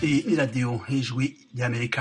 Iyi ni radiyo y'ijwi ry'amerika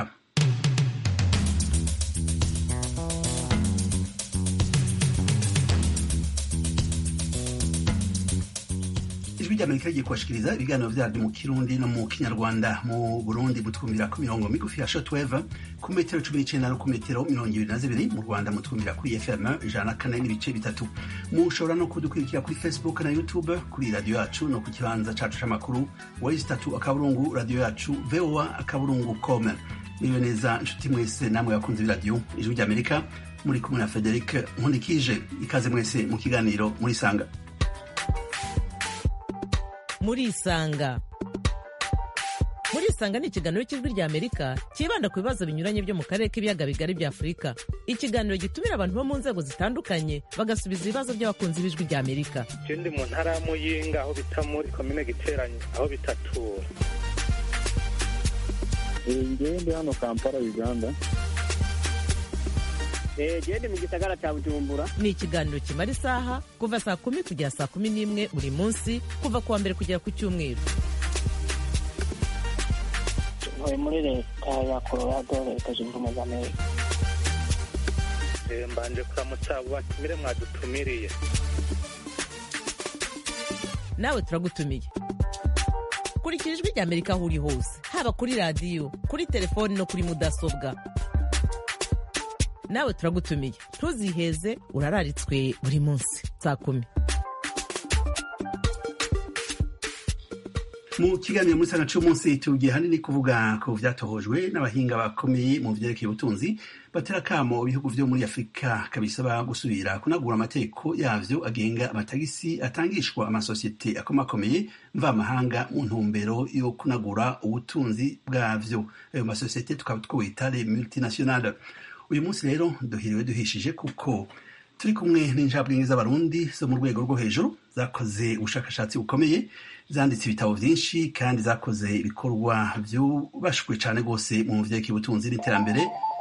ijwi ry'amerika rigiye kubashikiriza ibiganiro vyaryo mu kirundi no mu kinyarwanda mu burundi mutwumvira ku mirongo migufi ya shortwave ku metero cumi n'icenda no ku metero mirongo ibiri na zibiri mu rwanda mutwumvira kuri fm ijana na kane n'ibice bitatu mushobora no kudukurikira kuri facebook na youtube kuri radiyo yacu no ku kibanza cacu c'amakuru wesi tatu akaburungu radiyo yacu voa akaburungu com niwe neza nshuti mwese namwe bakunze b'iradiyo ijwi ry'amerika muri kumwe na frederic nkundikije ikaze mwese mu kiganiro murisanga murisanga murisanga ni ikiganiro cy'ijwi rya amerika cyibanda ku bibazo binyuranye byo mu karere k'ibiyaga bigari bya afurika ikiganiro gitumira abantu bo mu nzego zitandukanye bagasubiza ibibazo by'abakunzi b'ijwi rya amerika je ndi mu ntara ya muyinga aho bita muri komine giteranye aho bitatura ngewe ndi hano kampala uganda gende mu gisagara cya bujumbura ni ikiganiro kimara isaha kuva saa kumi kugera saa kumi n'imwe buri munsi kuva ku wa mbere kugera ku cyumweru ntuye muri leta ya colorado leta zunze ubumwe za amerika Eh, mbanje kuramutsa abo batumire mwadutumiriye nawe turagutumiye kurikira ijwi rya amerika aho uri hose haba kuri radiyo kuri telefoni no kuri mudasobwa nawe turagutumiye ntuziheze urararitswe buri munsi saa kumi mu kiganiro muri sana c'umunsi tugiye hanini kuvuga ku vyatohojwe n'abahinga bakomeye mu vyerekeye ubutunzi batera kamo ibihugu vyo muri afurika kabisaba gusubira kunagura amategeko yavyo agenga amatagisi atangishwa amasosiyete akomakomeye mvamahanga mu ntumbero yo kunagura ubutunzi bwavyo ayo masosiyete tukaba twita les multinationales uyu munsi rero duhiriwe duhishije kuko turi kumwe n'injabwenge z'abarundi zo mu rwego rwo hejuru zakoze ubushakashatsi bukomeye zanditse ibitabo vyinshi kandi zakoze ibikorwa vyubashwe cane rwose mu vyerekeye ubutunzi n'iterambere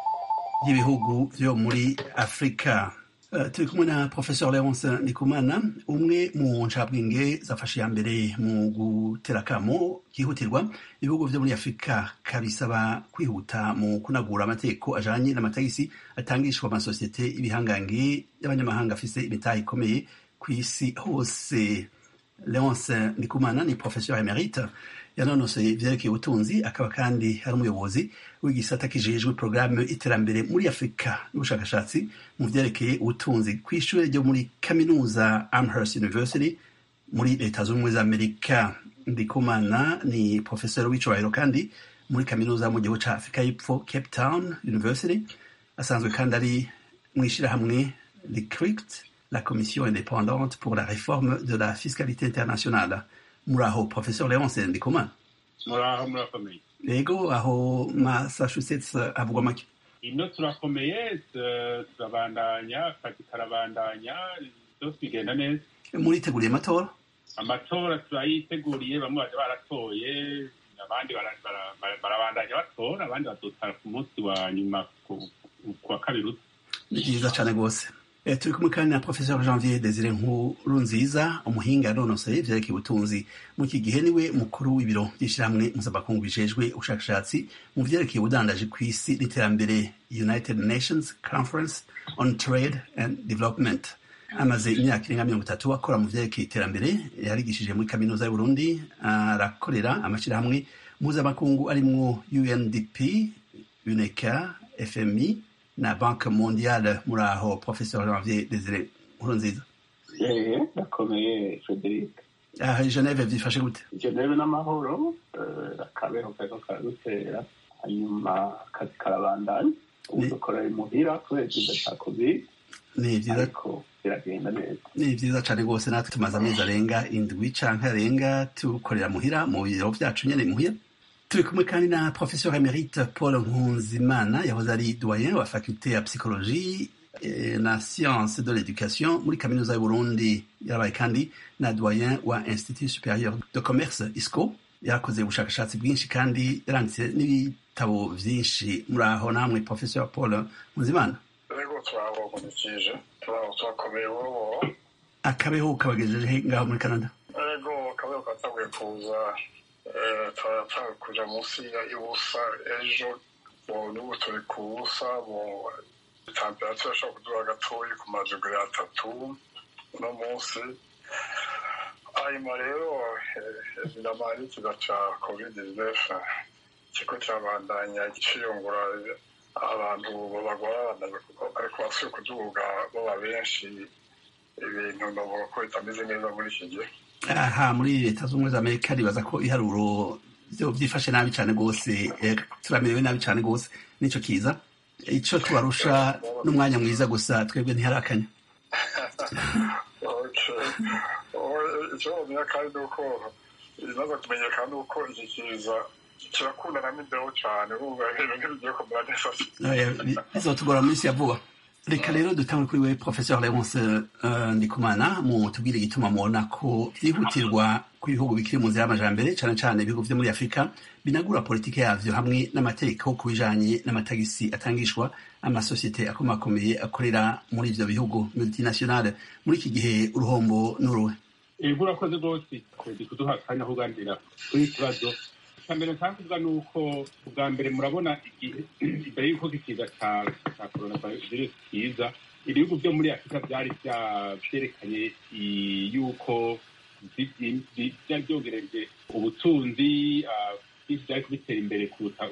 ry'ibihugu vyo muri afurika Uh, turi kumwe na professeur leonce ndikumana umwe mu ncabwenge zafashe ya mbere mu gutera akamo kihutirwa ibihugu vyo muri afurika kabisaba kwihuta mu kunagura amategeko ajanye n'amatagisi atangishwa amasosiyete ibihangange y'abanyamahanga afise imitahe ikomeye kw'isi hose leonce ndikumana ni professeur emerite yanonosoye ivyerekeye ubutunzi akaba kandi ari umuyobozi w'igisata kijejwe porogaramu iterambere muri afurika n'ubushakashatsi mu vyerekeye ubutunzi kw'ishure ryo muri kaminuza amherst university muri leta z'ubumwe za amerika ndikumana ni professeur w'icubahiro kandi muri kaminuza mu gihugu ca afurika y'epfo cape town university asanzwe kandi ari mw'ishirahamwe licrict la commission indépendante pour la réforme de la fiscalité internationale muraho professeur leonce ndikumana muraho murakomeye rego aho massachusetts havugwa make ino turakomeye tu- turabandanya akazi karabandanya byose bigenda neza muriteguriye amatora amatora turayiteguriye bamwe baje baratoye abandi bara- bara- bara- barabandanya batora abandi bazotara ku munsi wa nyuma ku ku wa kabiri uza ni byiza cyane rwose Eh, turi kumwe kandi na professeur janvier desire nkuru nziza umuhinga yanonosoye ivyerekeye ubutunzi mu iki gihe niwe mukuru w'ibiro vy'ishirahamwe mpuzamakungu bijejwe ubushakashatsi mu vyerekeye ubudandaji kw'isi n'iterambere united nations conference on trade and development amaze imyaka irenga mirongo itatu akora mu vyerekeye iterambere yarigishije muri kaminuza y'uburundi arakorera amashirahamwe mpuzamakungu arimwo undp uneca fmi na banke mondiale muri aho professeur janvier desire nkurunziza eee ndakomeye frederic aha i geneve vyifashe gute geneve n'amahoro eh, akabeho kariko karadutera hanyuma akazi karabandanya ubu Ni- dukorera imuhira kubera ikiza ca covid ni vyiza ariko biragenda neza ni vyiza cane rwose natwe tumaze amezi arenga indwi canke arenga tukorera muhira mu biro vyacu nyene muhira turi kumwe kandi na professeur emerite paul nkunzimana yahoze ari doyen wa faculté ya psychologie eh, na science de l'éducation muri kaminuza y'uburundi yarabaye kandi na doyen wa institut supérieur de commerce isco yarakoze ubushakashatsi bwinshi kandi yaranditse n'ibitabo vyinshi muri aho namwe professeur paul nkunzimana rego turabogunikije turakomeye wowo akabeho kabagejeje ngaho muri canada rego kabeho katanguye kuza turatanga kuja munsi y'ubusa ejo n'ubu turi ku busa temperature ashobora kuduha gatoyi ku majogere atatu uno munsi hanyuma rero evidama n'ikiza ca covid 19 ikigo kirabandanya ciyungura abantu bagwara ariko basuye kuduga baba benshi ibintu ndavuga ko bitameze neza muri iki gihe aha muri leta z'ubumwe za amerika ribaza ko iharuro byo byifashe nabi cyane rwose turamerewe nabi cyane rwose nicyo kiza icyo tubarusha n'umwanya mwiza gusa twebwe ntiharakanya icyo bamenya kandi ni uko ibimaze kumenyekana ni uko iki kiza kirakundana n'imbeho cyane urumva ibintu ntibigiye kumera neza bizotugora mu minsi ya vuba reka rero dutangure kuri we professeur leonce ndikumana mu tubwire igituma mubona ko byihutirwa ku bihugu bikiri mu nzira y'amajambere cyane cyane ibihugu vyo muri afurika binagura politike yavyo hamwe n'amategeko ku bijanye n'amatagisi atangishwa amasosiyete akomakomeye akorera muri ivyo bihugu multinationale muri iki gihe uruhombo n'uruhe urakoze rwose kwezi kuduha akanya kuganira kuri iki kibazo icya mbere nshaka kuvuga ni uko ubwa mbere murabona igihe imbere y'uko ikiza cya korona virusi kiza ibihugu byo muri afurika byari byerekanye yuko byari byongereje ubutunzi byinshi byari kubitera imbere kuruta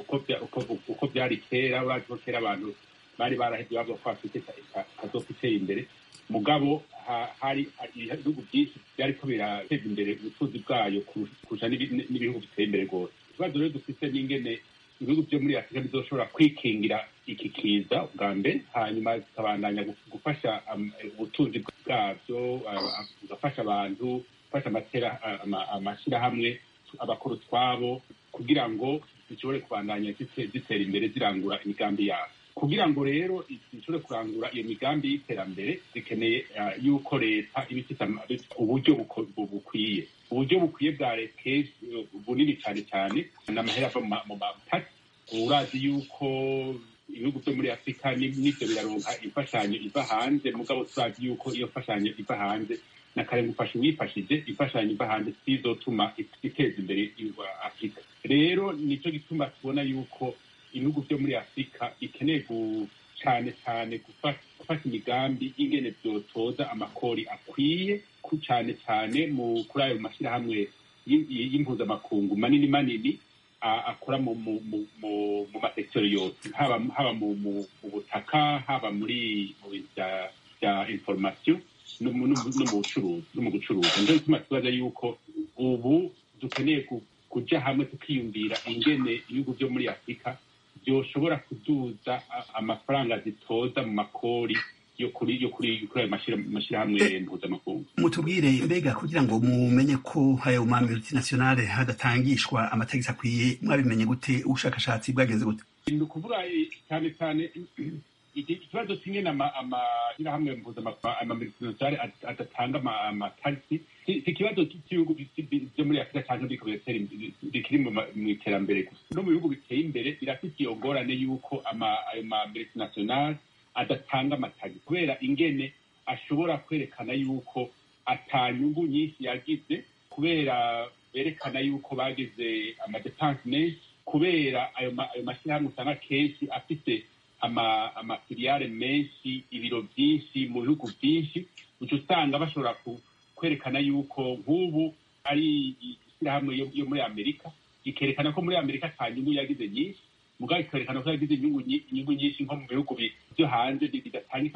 uko byari kera bazi ko kera abantu bari barahebye bavuga ko afurika itazoka itera imbere mugabo hari ibihugu byinshi byari ko birateza imbere ubutunzi bwayo kurusha n'ibihugu biteye imbere rwose ikibazo rero dufite n'ingene ibihugu byo muri afurika bizoshobora kwikingira iki kiza bwa mbere hanyuma zikabandanya gufasha ubutunzi bwabyo bugafasha abantu gufasha amashyirahamwe abakora utwabo kugira ngo zishobore kubandanya zitera imbere zirangura imigambi yabo kugira ngo rero zishobore kurangura iyo migambi y'iterambere zikeneye yuko leta iba ifite uburyo bukwiye uburyo bukwiye bwa leta bunini cyane cyane ni amahera ava mu mapaki urazi yuko ibihugu byo muri afurika n'ibyo biraronka imfashanyo iva hanze mugabo turazi yuko iyo mfashanyo iva hanze na kare gufasha uwifashije imfashanyo iva hanze sizotuma iteza imbere afurika rero nicyo gituma tubona yuko ibihugu byo muri afurika bikeneye cyane cyane gufata imigambi y'ingene byotoza amakori akwiye cyane cyane kuri ayo mashyirahamwe y'impuzamakungu manini manini akora mu masekiteri yose haba mu butaka haba muri mu bintu bya inforomasiyo no mu bucuruzi no mu gucuruza nicyo gituma tubaza yuko ubu dukeneye kujya hamwe tukiyumvira ingene ibihugu byo muri afurika byoshobora kuduza amafaranga zitoza mu makori yo kuri yo kuri kuri ayo mashyirahamwe mpuzamakungu mutubwire mbega kugira ngo mumenye ko ayo ma multinationale hadatangishwa amategeko akwiye mwabimenye gute ubushakashatsi bwagenze gute ni ukuvuga cyane cyane ikibazo kimwe amashyirahamwe mpuzamakungu amamultinationale adatanga amatagisi si ikibazo cy'ibihugu byo muri afurika cyangwa bikiri mu iterambere gusa no mu bihugu biteye imbere birafite iyo ngorane y'uko ayo ma multinationale adatanga amatagi kubera ingene ashobora kwerekana yuko atanyungu nyinshi yagize kubera berekana yuko bagize amadepanse menshi kubera ayo mashyirahamwe usanga kenshi afite amafiliyare menshi ibiro byinshi mu bihugu byinshi uca usanga bashobora kwerekana yuko nk'ubu ari ishyirahamwe yo muri amerika ikerekana ko muri amerika nta nyungu yagize nyinshi mugabo ikerekana ko yagize inyungu nyinshi nko mu bihugu byo hanze bidatangika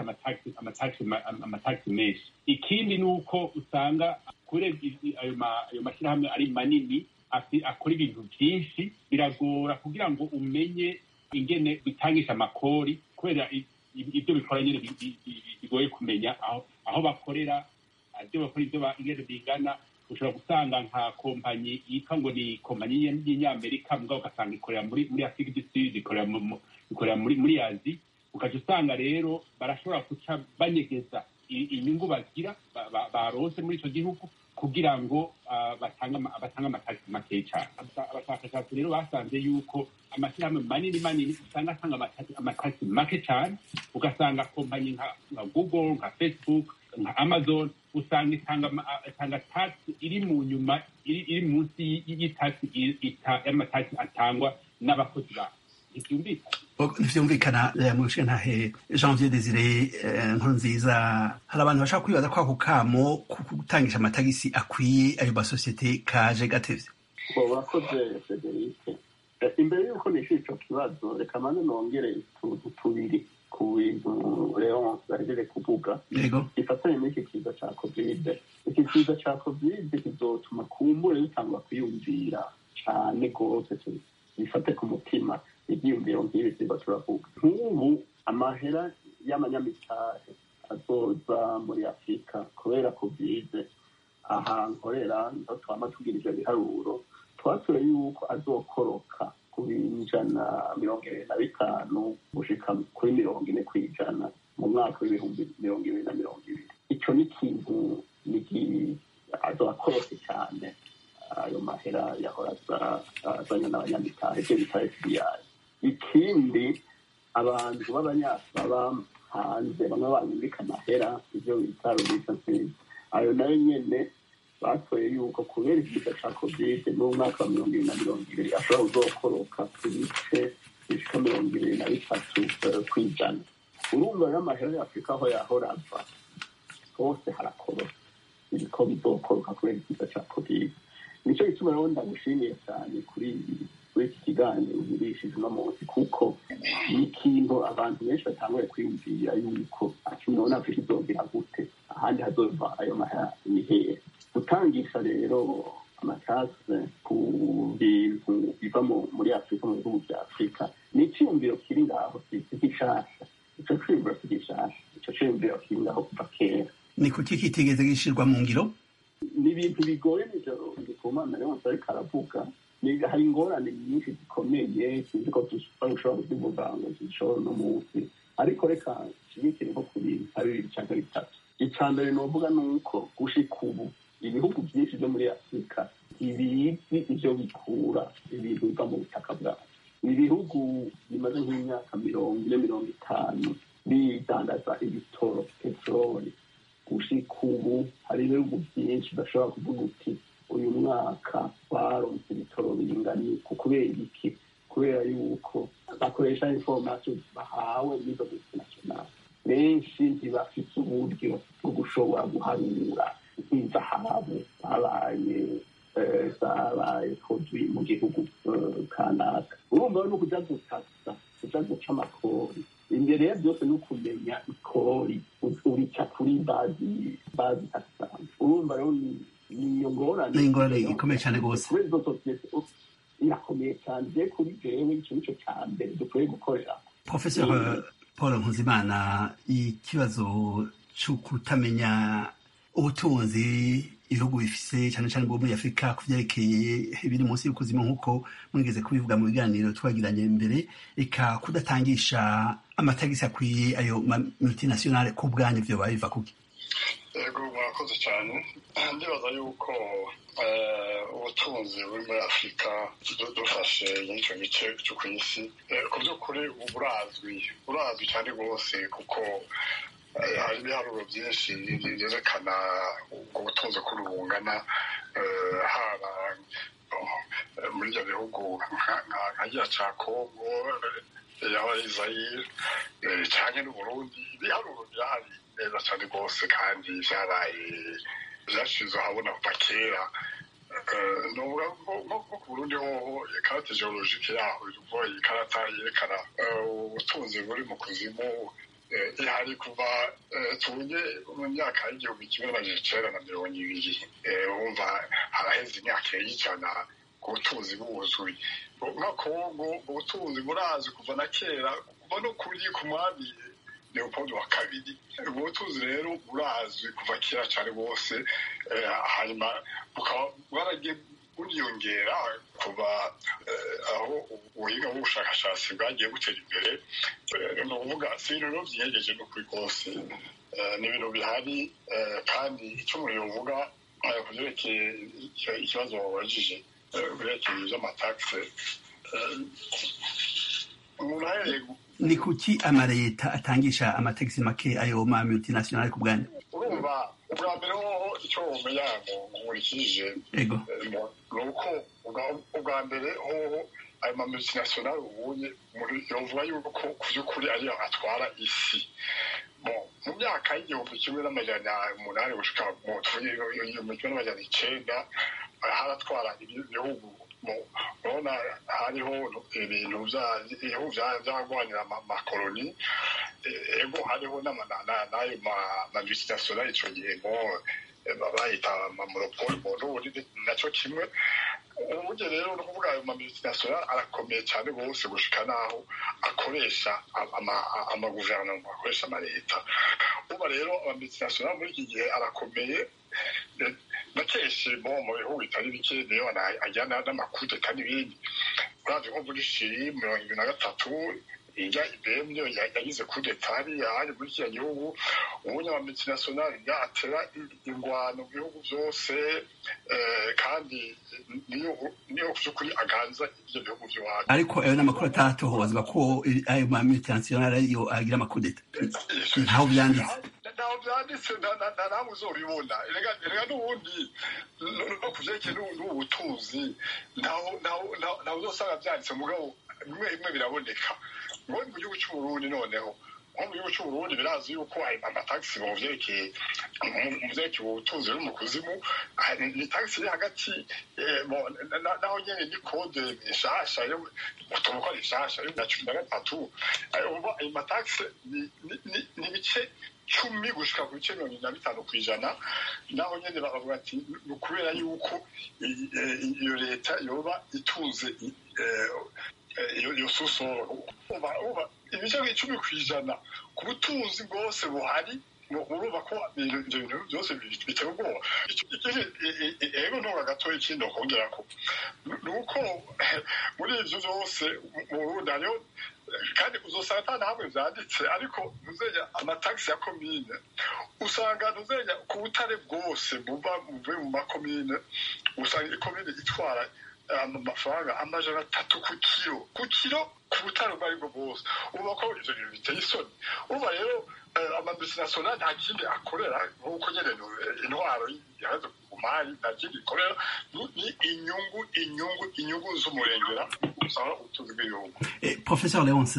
amatagisi menshi ikindi ni uko usanga kubera ayo mashyirahamwe ari manini akora ibintu byinshi biragora kugira ngo umenye ingene bitangisha amakori kubera ibyo bikora nyine bigoye kumenya aho bakorera ibyo bakora ibyo ingene bingana ushobora gusanga nka kompanyi yitwa ngo ni kompanyi y'inyamerika mugabo ugasanga ikorera muri muri afurika du sud ikorera muri muri azi ukajya usanga rero barashobora guca banyegeza inyungu bagira baronse muri icyo gihugu kugira ngo batange amatagisi makeya cyane abashakashatsi rero basanze yuko amashyirahamwe manini manini usanga atanga amatagisi make cyane ugasanga kompanyi nka google nka facebook nka amazon usanga itanga ama- itanga taxi iri mu nyuma iri iri munsi y- y'itaxi i- ita- y'amataxi atangwa n'abakozi bayo ntibyumvikana ntivyumvikana eh, mu ntahe janvier desire eh, nkuru nziza hari abantu bashaka kwibaza ko ako kamo ko gutangisha amatagisi akwiye ayo masosiyete kaje gatevye ngo urakoze federike Eh, imbere y'uko nishyura icyo kibazo reka maze nongere utuntu tubiri ku bintu leon bahejeje kuvuga yego gifatanye n'iki kiza cya kovide iki kiza cya kovide kizotuma kumbure bitangwa kwiyumvira cyane rwose tu- bifate ku mutima ibyiyumviro nk'ibi tuba turavuga nk'ubu amahera y'amanyamitahe azoza muri afurika kubera kovide aha nkorera niho twama tugira ivyo biharuro twatoye yuko azokoroka ku ijana mirongo ibiri na bitanu gushika kuri mirongo ine ku ijana mu mwaka w'ibihumbi mirongo ibiri na mirongo ibiri icyo ni ikintu niki azokorose cyane ayo mahera yahora aza- azanye n'abanyamitahe ibyo bita fbi ikindi abantu b'abanyasaba hanze bamwe banyumvika amahera ibyo bita remittances ayo nayo nyene batoye yuko kubera ikiza ca kovide n'umwaka wa mirongo ibiri na mirongo ibiri ashobora kuzokoroka ku bice bishika mirongo ibiri na bitatu eh, kw'ijana urumva rero amahera ya afurika aho yahora ava hose harakoroka ibiko bizokoroka kubera ikiza ca kovide nico gituma rero ndagushimiye cyane kuri kuri iki kiganiro ugurishije uno munsi kuko ni ikintu abantu benshi batanguye kwiyumvira yuko ati none afurika izogera gute ahandi hazova ayo mahera ni hehe gutangisha rero amatase ku bintu biva mu- muri afurika mu bihugu bya afurika ni icyiyumviro kiri ngaho si si gishasha ico ciyumviro si gishasha ico ciyumviro kiri ngaho kuva kera ni kuki kitigeze gishirwa mu ngiro ni ibintu bigoye nijoro ndikumana rero ariko aravuga Ni- hari ingorane nyinshi zikomeye sinzi ko dushobora kuzivuga ngo zishobora uno munsi ariko reka nshigikire nko ku bintu nka bibiri cyangwa bitatu icya mbere novuga ni uko gushika ubu ibihugu byinshi byo muri afurika ibizi ivyo bikura ibintu biva mu butaka bwacu ibihugu bimaze nk'imyaka mirongo ine mirongo itanu bidandaza ibitoro peteroli gushika ubu hari ibihugu byinshi bashobora kuvuga uti uyu mwaka baronse ibitoro bingana ku kubera iki kubera yuko bakoresha information bahawe n'izo multinational benshi ntibafite uburyo bwo gushobora guharura nk'izahabu zabaye eh, zabaye produit mu gihugu eh, kanaka urumva rero ni ukuja gutasa kuja guca amakori imbere ya byose ni ukumenya ikori urica kuri bazi bazi takisanzwe urumva rero ni ni iyo ngorane Ni ingorane ikomeye cane gose. kubera izo sosiyete u- irakomeye cyane je kuri jewe ico nico ca mbere dukwiye gukorera professeur paul nkuzimana ikibazo cyo kutamenya ubutunzi ibihugu bifise cyane cyane bwo muri afurika ku vyerekeye ibiri munsi y'ukuzima nk'uko mwigeze kubivuga mu biganiro twagiranye mbere eka kudatangisha amatagisi akwiye ayo ma multinationale ku bwanyu vyoba biva kuki yego murakoze cyane ndibaza yuko eh, ubutunzi buri muri afurika du- dufashe n'icyo gice cyo ku isi eh, ku by'ukuri ubu burazwi burazwi cyane rwose kuko eh, hari ibiharuro byinshi byerekana ubwo butunzi ko bungana eh, haba eh, muri ibyo bihugu nka- nka- nka giya cya kongo eh, yaba izayire cyane n'uburundi ibiharuro birahari neza cyane rwose kandi byaraye byashize ahabona kuva kera Eh, nuvuga ko nko nko ku burundi hoho ikarate geologike yaho ivuga ikarata yerekana eh, ubutunzi buri mu kuzimu eh, ihari kuva eh, tubunye mu myaka y'igihumbi kimwe n'amajana icenda na mirongo ibiri Eh, wumva haraheze imyaka y'ijana ku butunzi buzwi nka kongo ubutunzi burazwi kuva na kera kuva no kuri ku mwami leopold wa kabiri ubwo butunzi rero burazwi kuva kera cyane rwose eh, hanyuma bukaba bwaragiye buriyongera kuva eh, aho ubuhinga bw'ubushakashatsi bwagiye butera imbere Eh, ni ukuvuga si ibintu rero byiyegeje n'ukuri rwose Eh, ni ibintu bihari eh, kandi icyo umuntu yovuga eh, ku byerekeye icyo- ikibazo wabajije eh, ku byerekeye iby'amatagisi eh, umuntu ahereye ni kuki amaleta atangisha amatagisi make ayo ma multinational ku bwanyu urumva ubwa mbere hoho icyo wumenya nkurikije ego ni uko ubwa- ubwa mbere hoho ayo ma multinational ubunye muri- yovuga yuko ku by'ukuri ariyo atwara isi Bon, mu myaka y'igihumbi kimwe n'amajana umunani gushika mu igihumbi kimwe n'amajana icenda haratwara ibi- ibihugu mu- urabona hariho ibintu bya- ibihugu bya- byarwanira ama- amakoloni Eh, ego hariho n'ama- na- na- n'ayo ma- ma multinational ico gihe ngo eh, bayita amamonopole mu n'ubundi nacyo kimwe uburyo rero ni ukuvuga ayo mamultinational arakomeye cyane rwose gushika n'aho akoresha ama- amaguverinoma akoresha amaleta uba rero amamultinational muri iki gihe arakomeye eh, na kenshi bo mu bihugu bitari bike niyo ana- ajyana n'amakudeta n'ibindi uravye nko muri shiri mirongo ibiri na gatatu ijya ibm niyo ya- yagize kudeta hariya hari muri kiriya gihugu ubunya amamultinational yatera ingwano mu bihugu byose eh, kandi niyo niyo ku by'ukuri aganza ibyo bihugu by'iwacu ariko ayo n'amakuru atatohozwa ko ayo ma multinational ariyo agira amakudeta ntaho byanditse ntaho byanditse nta- nta- nta namwe uzobibona erega erega n'ubundi no- no ku vyerekeye n'ubu- n'ubu butunzi ntaho ntaho- ntaho ntaho uzosanga byanditse mugabo bimwe bimwe biraboneka ngo mu gihugu c'uburundi noneho nko mu gihugu c'uburundi birazi yuko ayo amatagisi mu vyerekeye mu- mu vyerekeye ubutunzi buri mu kuzimu ah, ni ni tagisi iri hagati eh, bo- na- na- naho nyene ni kode nshasha yo- utuntu ko ari nshasha yo na cumi na gatatu ayo umva ayo matagisi ni- ni- ni- ni ibice cumi gushika ku bice mirongo ine na bitanu ku ijana naho nyene bakavuga ati ni ukubera yuko i- i- iyo leta yoba itunze i- eh, eh, iyo iyo susoro uba uba ibice icumi ku ijana ku butunzi bwose buhari mu- urumva ko ibyo ibyo bintu byose bi- biteye ubwoba Icyo- ikindi e- e- e- ego ntora gatoya ikindi ukongera ko ni uko muri ibyo byose mu burundi hariho kandi uzosanga ata na hamwe vyanditse ariko ntuzenya amatagisi ya komine usanga ntuzenya ku butare bwose buva buvuye mu makomine usanga ikomine itwara eh, amafaranga amajana atatu ku kiro ku kiro ku butare ubwo aribwo bwose uba ko ivyo bintu biteye isoni uba rero amamultinational nta kindi akorera nk'uko nyene eh, intwaro yaheze ku mari nta kindi ikorera ni- ni inyungu inyungu inyungu z'umurengera usanga ubutunzi bw'ibihugu Eh, Professor Leonce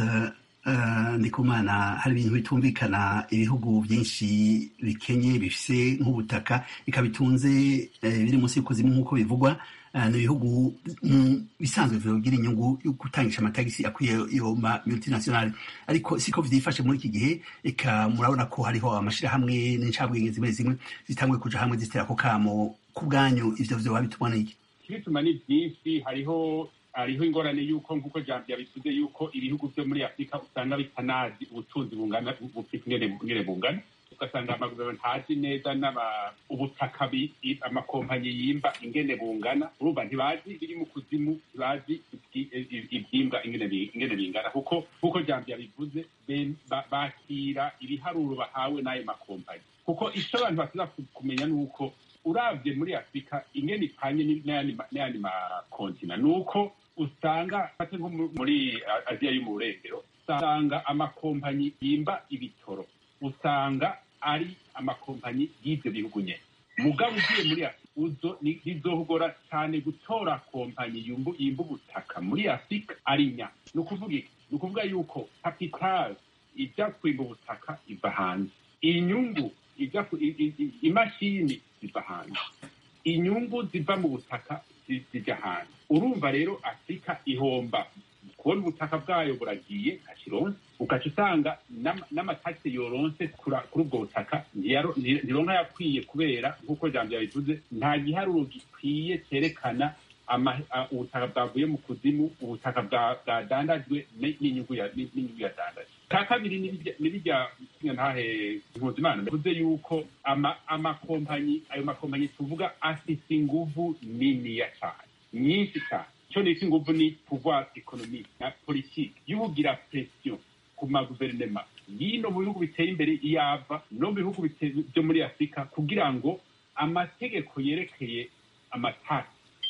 uh, Ndikumana hari ibintu bitumvikana ibihugu byinshi bikenye bifise nk'ubutaka ikabitunze eh, biri munsi y'ikuzimu nk'uko bivugwa uh, ni ibihugu mm, bisanzwe bigira inyungu yo gutangisha amatagisi akwiye yo ma multinational ariko siko vyifashe muri iki gihe eka murabona ko hariho amashirahamwe n'incabwenge zimwe zimwe zitanguye kuja hamwe zitera ako kamo ku bwanyu ivyo vyoba bituma n'iki ibituma ni byinshi hariho hariho ingorane y'uko nk'uko jambo yabivuze y'uko ibihugu byo muri afurika usanga bitanazi ubutunzi bungana bufite ingene ingene bungana ugasanga amaguverinoma ntazi neza n'aba ubutaka bi- i- amakompanyi yimba ingene bungana urumva ntibazi biri mu kuzimu ntibazi ibyi- i- ibyimba ingene bi- ingene bingana kuko nk'uko jambo yabivuze be- ba- bakira ibiharuro bahawe n'ayo makompanyi kuko icyo abantu basiza kumenya ni uko uravye muri afurika ingene ipanye ni- n'ayandi ma- n'ayandi makontina ni uko usanga fate nko mu- muri A- aziya yo mu burengero usanga amakompanyi yimba ibitoro usanga ari amakompanyi y'ivyo bihugu nyene mugabo ugiye muri afurika uzo ni- bizohogora cyane gutora kompanyi yumbu- yimba ubutaka muri afurika ari nya ni ukuvuga iki ni ukuvuga yuko kapitali ijya kwimba ubutaka iva hanze inyungu ijya ku- i- i- i- imashini ziva hanze inyungu ziva mu butaka zi- zijya hanze urumva rero afurika ihomba kubona ubutaka bwayo buragiye nka kironse ugaca usanga n'ama- n'amatagisi yoronse kura- kuri ubwo butaka ntiyaro- nti- ntironka yakwiye kubera nk'uko jambo yabivuze nta giharuro gikwiye cyerekana ama- a- ubutaka bwavuye mu kuzimu ubutaka bwa- bwadandajwe ni- n'inyungu ya- ni- n'inyungu yadandajwe ka kabiri ni birya- ni birya ntahe mpuzimana bivuze yuko ama- amakompanyi ayo makompanyi tuvuga afise inguvu niniya cyane nyinshi cyane icyo nita inguvu ni pouvoir economique na politique y'ubugira pression ku maguverinema y'ino mu bihugu biteye imbere iyava no mu bihugu bite- byo muri afurika kugira ngo amategeko yerekeye amatasi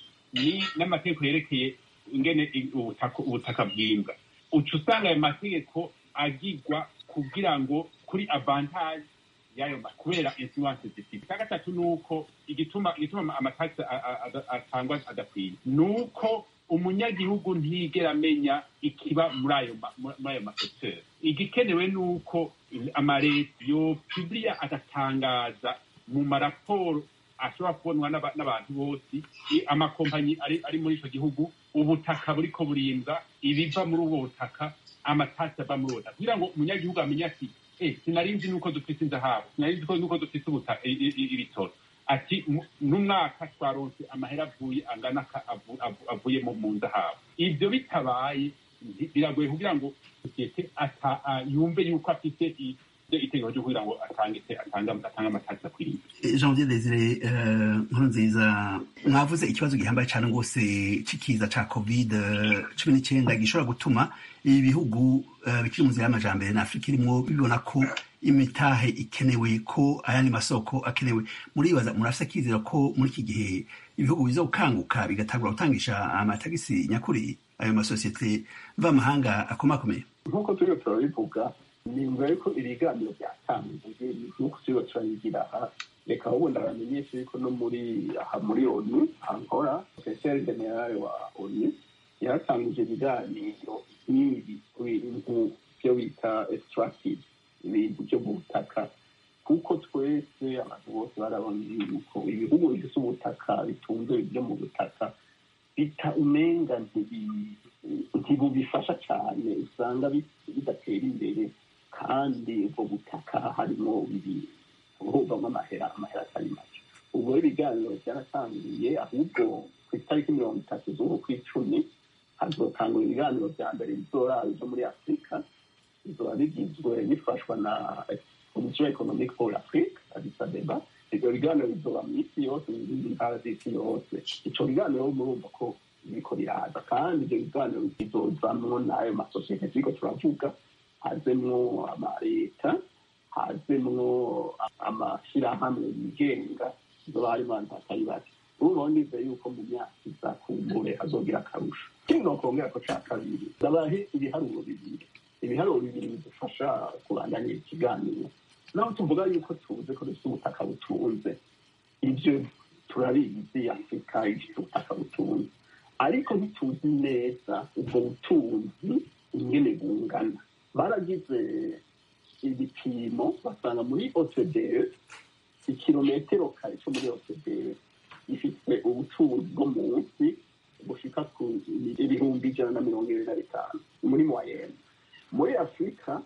ni n'amategeko yerekeye ingene i- ubutaka ubutaka bwimbwa uca usanga ayo mategeko agigwa kugira ngo kuri avantage y'ayo ma- kubera influence zifite icya gatatu ni uko igituma igituma amatagisi atangwa adakwiye ni uko umunyagihugu ntigera amenya ikiba muri ayo ma- muri ayo masekiteri igikenewe ni uko amareta yopibiliya agatangaza mu maraporo ashobora kubonwa n'aba- n'abantu bose i- amakompanyi ari ari muri icyo gihugu ubutaka buriko burimba ibiva muri ubwo butaka amatasi ava muri ubwo butaka kugira ngo umunyagihugu amenye ati eh sinari nzi nuko dufite inzahabu sinari nzi ko nuko dufite ubutaka i- i- i- ibitoro ati mu- n'umwaka twaronse amahera avuye angana ka- avu- avu- avuye mu mu nzahabu ibyo bitabaye nti- biragoye kugira ngo sosiyete ata- a- yumve yuko afite i- itegeko ryo kugira ngo atange atange atange amatasi akwiriye janvier desire eh, nkuru nziza mwavuze ikibazo gihambaye cyane rwose c'ikiza ca covid cumi n'icyenda gishobora gutuma ibi bihugu eh, bikiri mu nzira y'amajambere na afurika irimwo bibona ko imitahe ikenewe ko ayandi masoko akenewe muribaza murafise akizera ko muri iki gihe ibihugu biza gukanguka bigatangura gutangisha amatagisi nyakuri ayo masosiyete mvamahanga akomakomeye nk'uko turiho turabivuga nimba yuko ibiganiro byatangiye nk'uko turiho turabigira aha reka ahubwo ndabamenyesha yuko no muri aha muri onu ankora profeseri generale wa onu yaratangije ibiganiro nk'ibi ibintu byo bita extractive ibintu byo mu butaka kuko twese abantu bose barabona yuko ibihugu bifite ubutaka bitunze byo mu butaka bita umenga ntibi- ntibubifasha cyane usanga bi- bidatera imbere kandi ubwo butaka harimo buvamo amahera amahera atari make ubwo rero ibiganiro byaratangiye ahubwo ku itariki mirongo itatu z'uku kw'icumi hazotangura ibiganiro bya mbere bizoraba byo muri afurika bizoba bigizwe bifashwa na komisiyo economique pour l'afrique addis abeba ibyo biganiro bizoba mu isi yose mu zindi ntara z'isi yose ico biganiro murumva ko biriko biraza kandi ibyo biganiro bizozamwo n'ayo masosiyete turiko turavuga hazemwo amaleta hazemwo amashyirahamwe yigenga zoba harimo abantu batari bake ubu nize yuko mu myaka iza kumbure hazogira akarusho ikindi nokongera ko ca kabiri ndabahe ibiharuro bibiri ibiharuro bibiri bidufasha kubandanya ikiganiro naho tuvuga yuko tuzi ko dufite ubutaka butunze ibyo turabizi afurika ifite ubutaka butunze ariko ntituzi neza ubwo butunzi ingene bungana baragize ibipimo basanga muri otd ikirometero kare cyo muri otd gifite ubutunzi bwo munsi bushika ku ibihumbi ijana na mirongo ibiri na bitanu muri moyenne muri afurika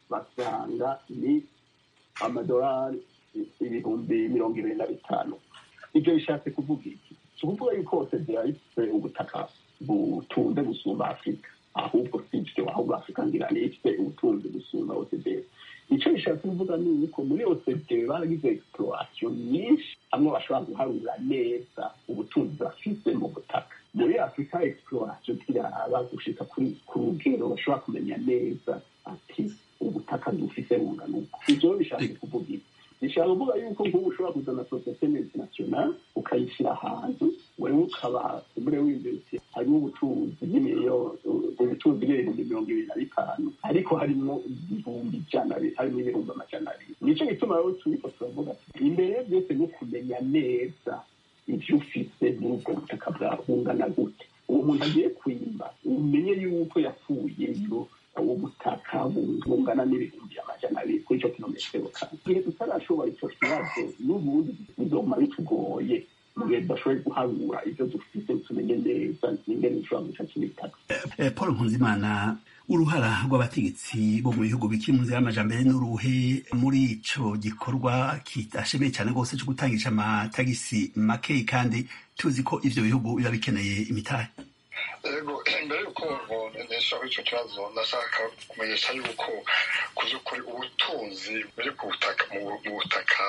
basanga ni amadolari ibihumbi mirongo ibiri na bitanu ibyo bishatse kuvuga iki si ukuvuga yuko otd ifite ubutaka butunze gusumba afurika ahubwo si ibyo ahubwo afurika ngira ni ifite ubutunzi gusumba otd icyo bishatse kuvuga ni uko muri otd baragize exploration nyinshi hamwe bashobora guharura neza ubutunzi bafite mu butaka muri afurika exploration tiraba gushika kuri ku rugero bashobora kumenya neza ati ubutaka dufite bungana uko ibyo bishatse kuvuga iki bishaka kuvuga yuko nk'ubu ushobora kuzana sosiyete multinational ukayishyira ahantu wewe ukaba muri w'imbere uti harimo ubucuruzi bw'imiliyoni ubucuruzi bw'ibihumbi mirongo ibiri na bitanu ariko harimo ibihumbi ijana harimo ibihumbi amajana abiri nicyo gituma rero turiko turavuga ati imbere byose ni ukumenya neza ibyo ufite muri ubwo butaka bwawe bungana gute uwo muntu agiye kwimba umenye yuko yapfuyeyo ubu butaka bungana n'ibihumbi amajana abiri kuri icyo kilometero kane igihe tutarashobora icyo kibazo n'ubundi bizoma bitugoye mu gihe tudashoboye guharura ibyo dufite tumenye neza n'ingene dushobora guca kibitaka Eh, paul nkunzimana uruhara rw'abategetsi bo mu bihugu bikiri mu nzira y'amajambere n'uruhe muri ico gikorwa kidashemeye cyane rwose cyo gutangisha amatagisi makeyi kandi tuzi ko ivyo bihugu biba bikeneye imitahe yego mbere y'uko nishaho icyo kibazo ndashaka kumenyesha yuko ku by'ukuri ubutunzi buri ku butaka mu mu butaka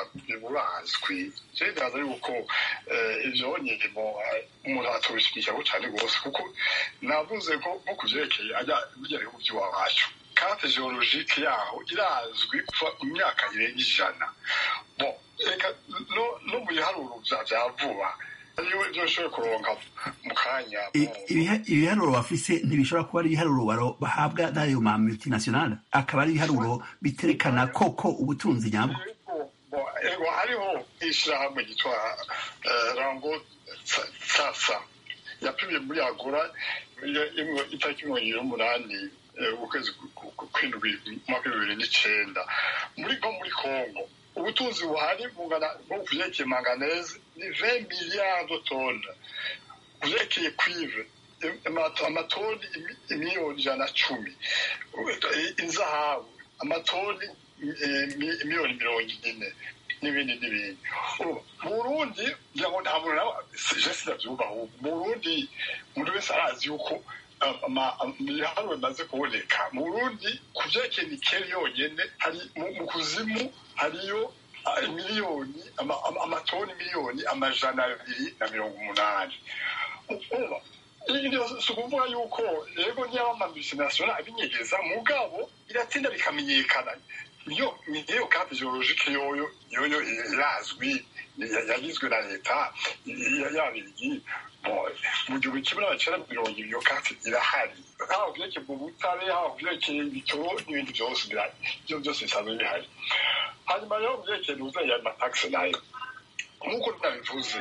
burazwi rero ndaza yuko eh, ibyo nyirimo eh, umuntu atubishyigikiyeho cyane rwose kuko navuze ko nko ku byerekeye ajya bijya bihugu by'iwacu karte geologike yaho irazwi kuva mu myaka irenga ijana bon reka no no mu biharuro bya bya vuba ariwe ibyo ushoboye kuronka mu kanya I- ibiha- ibiharuro bafise ntibishobora kuba ari ibiharuro baro- bahabwa n'ayo ma multinationale akaba ari ibiharuro biterekana koko ubutunzi nyabwo Bo- ego hariho ishyirahamwe ryitwa eh, rango Sa- sasa yapimye muri agora iyo- imwe- itariki mirongo ibiri n'umunani eh, ukwezi ku- ku- ku- kw'indwi mu mwaka w'ibibiri n'icenda muri nko muri congo ubutunzi buhari bungana nko ku vyerekeye manganese ni 20 miliyari de tone ku vyerekeye cuivre im- amato- amatoni imi- imiliyoni ijana na cumi inzahabu amatoni eh, mi- miliyoni mirongo ine n'ibindi n'ibindi Ubu, mu burundi ngira ngo nta muntu nawe je sinavyumva ahubwo mu burundi umuntu wese arazi yuko ah, ama- am- ibiharuro bimaze kuboneka mu burundi ku vyerekeye nikeli yonyene hari mu mu kuzimu hariyo ah, miliyoni ama- ama- amatoni miliyoni amajana abiri na mirongo umunani uba si ukuvuga yuko yego niba amamultinational abinyegeza mugabo iratinda bikamenyekana niyo niyo kandi geologike yoyo yoyo irazwi ya- yagizwe na leta ya- yabirigi Bon, mu gihumbi kimwe n'amacenda mirongo ibiri iyo kati irahari haba vyerekeye mu butare haba vyerekeye ibitoro n'ibindi vyose birahari ivyo vyose bisanzwe bihari hanyuma rero mu vyerekeye n'uzanye amatagisi nayo nk'uko nabivuze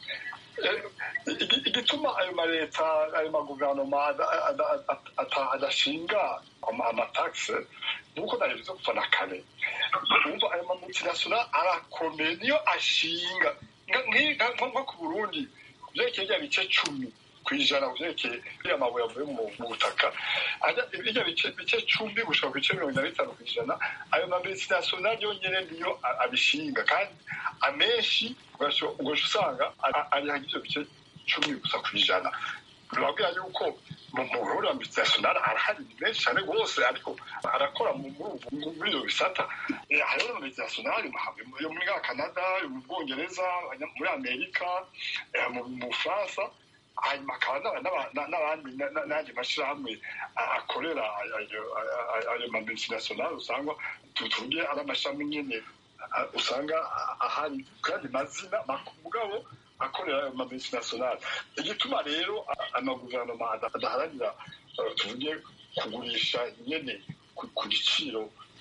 Eh, igi- igituma ayo maleta ayo maguverinoma ada- ada- ada- ata- adashinga ama- amatagisi nuko nabivuze kuva na kare umva ayo mamultinational arakomeye niyo ashinga Nka- nki- nka- nko nko ku burundi vyerekeye rya bice cumi kw'ijana vyerekeye biriya mabuye avuye mu mu butaka Ajya- birya bice bice cumi gushika ku bice mirongo ine na bitanu kw'ijana ayo mamultinational yonyene niyo a- abishinga kandi amenshi ugasho ugasho usanga a- ari hagije ivyo bice cumi gusa kw'ijana birabwira yuko mu muhurura multinational arahari ni menshi cyane rwose ariko arakora mu- muri ubu- muri ibyo bisata Eh, hariho na multinational mu- yo muri za canada yo mu bwongereza abanya- muri amerika eh, mu mu bufaransa hanyuma akaba n'aba- n'aba- na- n'abandi na- na- n'andi mashyirahamwe a- akorera ayo- ayo- ayo ma multinational usanga tu- tuvuge ari amashami nyine a- usanga a- ahari kandi mazina mak- mugabo akorera ayo ma multinational igituma rero a- amaguverinoma ada- adaharanira eh, tuvuge kugurisha nyene ku- ku giciro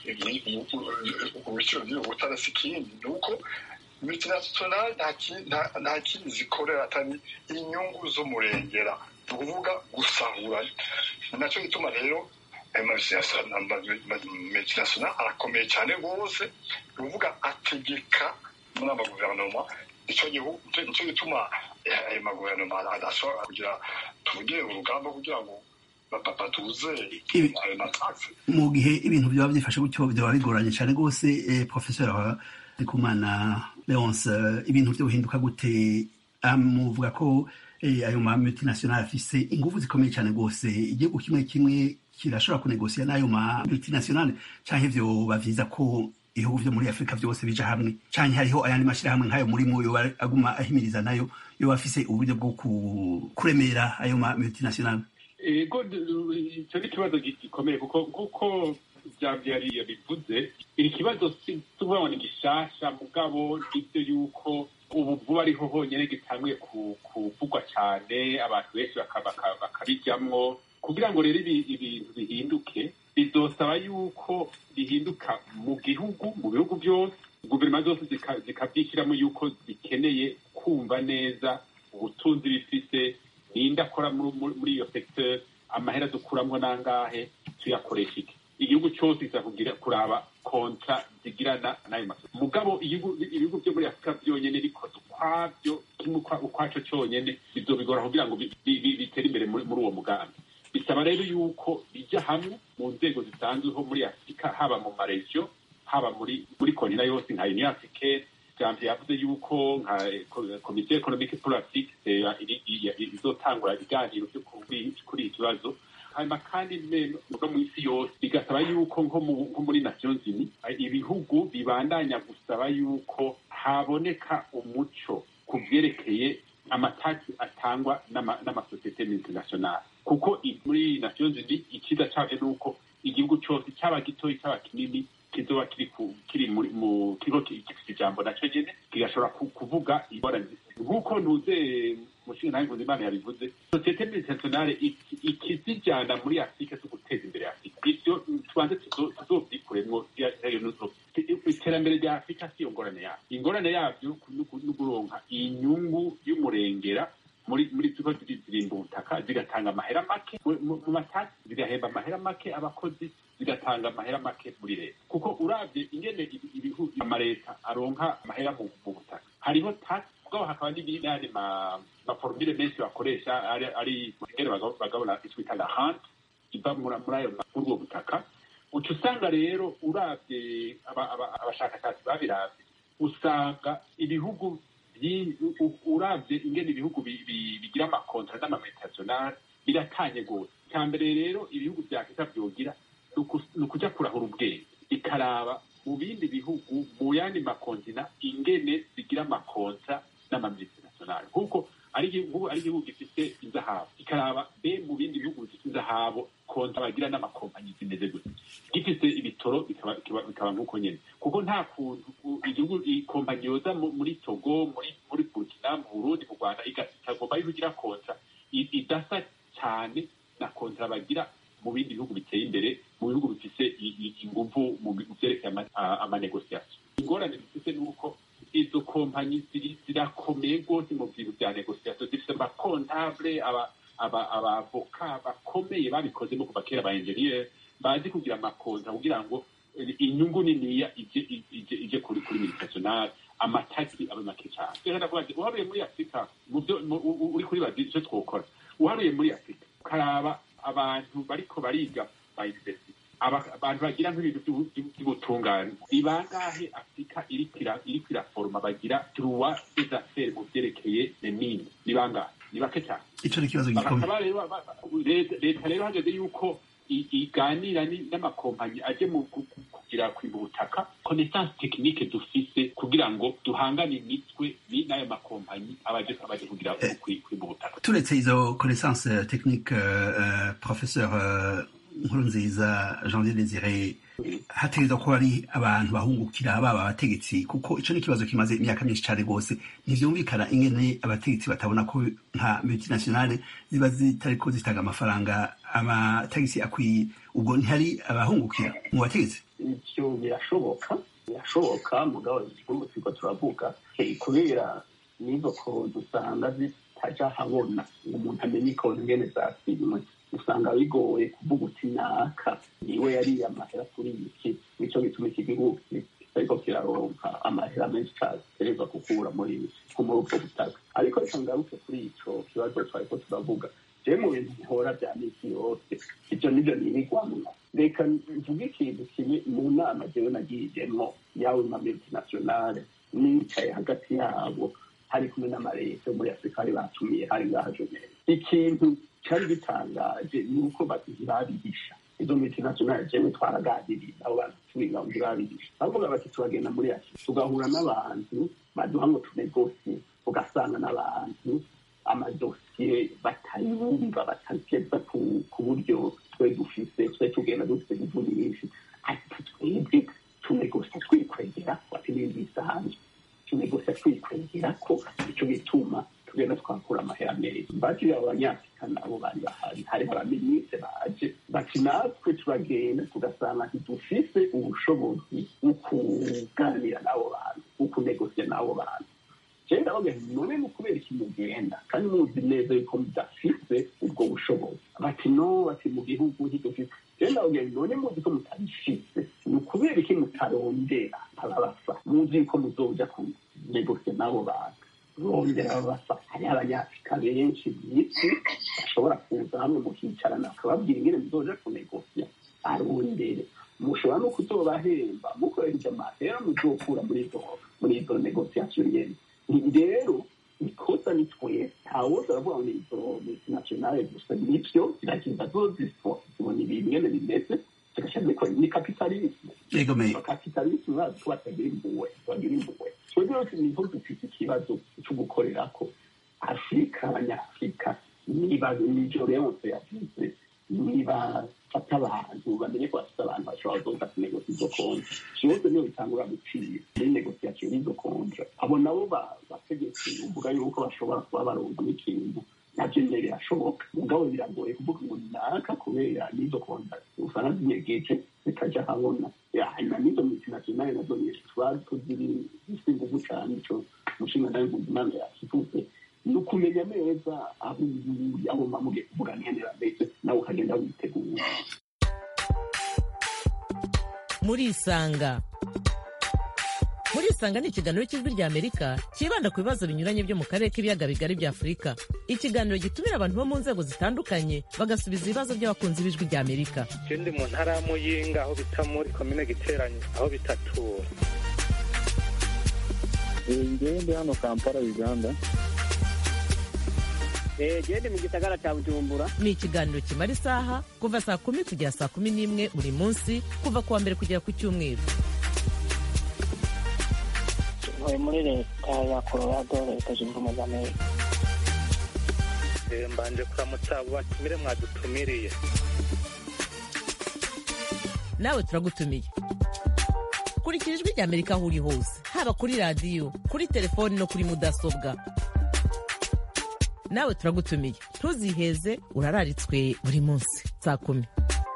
ku biciro by'ubutare si ikindi ni uko multinational nta ki- nta- nta kindi zikorera atari inyungu z'umurengera ni ukuvuga gusahura ni nacyo gituma rero ayo multinational arakomeye cyane rwose ni ukuvuga ategeka muri amaguverinoma icyo gihugu nicyo gituma eh, ayo maguverinoma adashobora kugira tuvuge urugamba kugira ngo ba- batuze Ibi- ayo matagisi mu gihe ibintu byaba byifashe gutyo byaba bigoranye cyane rwose eh, professeur ndikumana leonce eh, ibintu byo bihinduka gute amuvuga ko eh, ayo ma multinational afise ingufu zikomeye cyane rwose igihugu kimwe kimwe kirashobora kunegosiya n'ayo ma multinational canke vyoba vyiza ko ibihugu vyo muri afurika vyose bija hamwe canke hariho ayandi mashirahamwe nk'ayo murimo yoba aguma ahimiriza nayo yoba afise uburyo bwo ku- kuremera ayo ma multinational ego icyo ni ikibazo gikomeye kuko kuko byabyariye bivuze iri kibazo si tuvuga ngo ni gishasha mugabo nibyo yuko ubu vuba ariho honyine gitanguye ku- kuvugwa cyane abantu benshi baka- baka- bakabijyamwo kugira ngo rero ibi- ibintu bihinduke bizosaba yuko bihinduka mu gihugu mu bihugu byose guverinoma zose zika- zikabyishyiramo yuko zikeneye kumva neza ubutunzi bifise ninde akora muri muri- muri iyo secteur amahera dukuramo nangahe tuyakoresha iki igihugu cyose kiza kugira kuraba kontra zigirana n'ayo masoko mugabo igihugu- ibihugu byo muri afurika byonyine bikoze ukwabyo kimwe ukwa- ukwaco cyonyine bizobigora kugira ngo bi- bi- bi- bitere imbere muri muri uwo mugambi bisaba rero yuko bijya hamwe mu nzego zisanzweho muri afurika haba mu maregiyo haba muri muri kontina yose nka union africaine jambo yavuze yuko nka komisiyo ekonomike politike izotangura ibiganiro byo kuri kuri iki kibazo hanyuma kandi no mu isi yose bigasaba yuko nko mu- nko muri nations unies ibihugu bibandanya gusaba yuko haboneka umuco ku byerekeye amataki atangwa n'ama- n'amasosiyete international kuko i- muri nations unies icyiza cyabyo ni uko igihugu cyose cyaba gitoya cyaba kinini kizoba kiri ku- kiri muri mu kigo ki- gifite ijambo nacyo nyene kigashobora ku- kuvuga ingorane zifite nk'uko ntuze mushinga nawe nkuzimana yabivuze sosiyete multinationale ikizijyana muri afurika zo guteza imbere afurika ibyo tubanze tuzovyikuremwo iterambere rya afurika siyo ngorane yabyo ingorane yabyo no kuronka inyungu y'umurengera muri muri tuko zirimba ubutaka zigatanga amahera make mu matasi zigahemba amahera make abakozi zigatanga amahera make muri leta kuko uravye ingene ibihugu amaleta aronka amahera mu butaka hariho tax ubwabo hakaba n'ibindi maforumire menshi bakoresha ari ingene bagabona itwita la hant iva muri ayo muri ubwo butaka uca usanga rero uravye abashakashatsi babiravye usanga ibihugu uravye ingene ibihugu bigira amakontra n'amamultinationale biratanye gose icya mbere rero ibihugu vya afurika vyogira ni ukuja kurahura ubwenge ikaraba mu bindi bihugu mu yandi makontina ingene zigira amakontra n'amamultinationale nk'uko ari igihugu ari igihugu gifite inzahabu ikaraba be mu bindi bihugu bifite inzahabu kontra bagira n'amakompanyi zimeze gute gifite ibitoro bikaba nk'uko nyene kuko nta kuntu igihugu ikompanyi yoza muri togo muri muri burkina mu burundi mu rwanda ikagomba yuko igira kontra idasa cyane na kontra bagira mu bindi bihugu biteye imbere mu bihugu bifise inguvu mu vyerekeye amanegosiasiyo ingorane bifise ni uko izo kompanyi zirakomeye rwose mu bintu vya negosiasiyo zifise amakontable abavoka bakomeye babikozemo kuva kera ba enjeniyeri bazi kugira amakonta kugira ngo inyungu niniya ije kuri kuri militationale amatagisi abe make cyane rero ndavuga ati uharuye muri afurika mu byo uri kuri bazi icyo twokora uharuye muri afurika ukaraba abantu bariko bariga ba university abantu bagira nk'ibintu by'ubutungane ni bangahe afurika iriko iraforoma bagira droit des affaires mu vyerekeye nemini ni bangahe ni bake cyane ico ni ikibazo gikomeye leta rero hageze yuko iganira n'amakompanyi aje mu kugira kwimba ubutaka connaissance technique dufise kugira ngo duhangane imitwe n'ayo makompanyi abaje abaje kugira kwimba ubutaka turetse izo connaissance technique uh, professeur uh, nkurunziza janvier desire hategerezwa kuba ari abantu bahungukira baba abategetsi kuko ico ni ikibazo kimaze imyaka myinshi cane rwose ntivyumvikana ingene abategetsi batabona ko nka multinationale ziba zitariko zitanga amafaranga amatagisi akwiye ubwo ntihari abahungukira mu bategetsi ivyo birashoboka birashoboka mugabo igihugu turiko turavuga kubera nizo konti usanga zitaja habona ngo umuntu amenye ikonti ingene zasimwe usanga bigoye kuvuga uti naka niwe yariye amahera kuri iki nico gituma iki gihugu ariko kiraronka amahera menshi caterezwa gukura muri muri ubwo butaka ariko reka ngaruke kuri ico kibazo twariko turavuga jewe mu bintu bihora vya misi yose ivyo nivyo nirigwamwo reka mvuge ikintu kimwe mu nama jewe nagiyemwo yawe ma multinationale nicaye hagati yabo hari kumwe n'amareta yo muri afurika bari batumiye hari ngaha jomere ikintu cari gitangaje ni uko babihisha izo multinationale jewe twaraganiriye abo bantu tubiga ngo babihisha bavuga bati turagenda muri afurika tugahura n'abantu baduha ngo tunegosie ugasanga n'abantu amadosiye batayumva batageza ku buryo twe dufise twe tugenda dufise inguvu nyinshi ariko twebwe tunegosia twikwegera bati n'ibintu bisanzwe tunegosia twikwegera ko ico gituma tugenda twakura amahera meza bati abo banyafurika nabo bari bahari hariho abaminisitiri baje bati natwe turagenda tugasanga ntidufise ubushobozi bwo kuganira n'abo bantu bwo kunegosia n'abo bantu jewe ndavuga nti none ni ukubera iki mugenda kandi muzi neza yuko mudafise ubwo bushobozi bati no bati mu gihugu ntidufise jewe ndavuga nti none muzi ko mutabifise ni ukubera iki mutarondera ababasa muzi yuko muzoja kunegosia n'abo bantu rondera ababasa hariho abanyafurika benshi mw'isi bashobora kuza hamwe mukicarana bakababwira ingene muzoja kunegosia arondere mushobora no kuzobahemba mukoresheje amahera muzokura muri izo muri izo negosiasiyo nyene rero ikosa ni twese ntawoza aravuga ngo izo multinationale gusa nivyo ziragenda zoziswa zibona ibintu ingene bimeze zigashyira zikora ni kapitalisme kapitalisme bazi ko batagira impuhwe bagira impuhwe twebwe rero niho dufite ikibazo co gukorerako afurika abanyafurika niba nijo leonse yavuze niba bafate abantu bamenye ko bafite abantu bashobora kuza kunegosi izo kontra byose niyo bitangura gucira muri negosiyasiyo y'izo kontra abo nabo bategetsi uvuga yuko bashobora kuba baronka n'ikintu nabyo nyine birashoboka mugabo biragoye kuvuga ngo naka kubera n'izo kontra usanga zinyegeje zikajya habona hanyuma n'izo multinationale nazo nyinshi tuba tuziri zifite ingufu cyane ico umushinga nawe mpuzimana yakivuze ni ukumenya neza aho uri aho mamuge kuvuga nkenera mbese nawe ukagenda witegura murisanga murisanga ni ikiganiro cy'ijwi rya amerika cyibanda ku bibazo binyuranye byo mu karere k'ibiyaga bigari bya afurika ikiganiro gitumira abantu bo mu nzego zitandukanye bagasubiza ibibazo by'abakunzi b'ijwi rya amerika ikindi mu ntara ya muyinga aho bita muri komine giteranye aho bitatura ngewe ndi hano kampala uganda gende mu gisagara cya bujumbura ni ikiganiro kimara isaha kuva saa kumi kugera saa kumi n'imwe buri munsi kuva ku wa mbere kugera ku cyumweru ntuye muri leta ya colorado leta zunze ubumwe za amerika mbanje kuramutsa abo batumire mwadutumiriye nawe turagutumiye kurikira ijwi rya amerika aho uri hose haba kuri radiyo kuri telefoni no kuri mudasobwa nawe turagutumiye ntuziheze urararitswe buri munsi saa kumi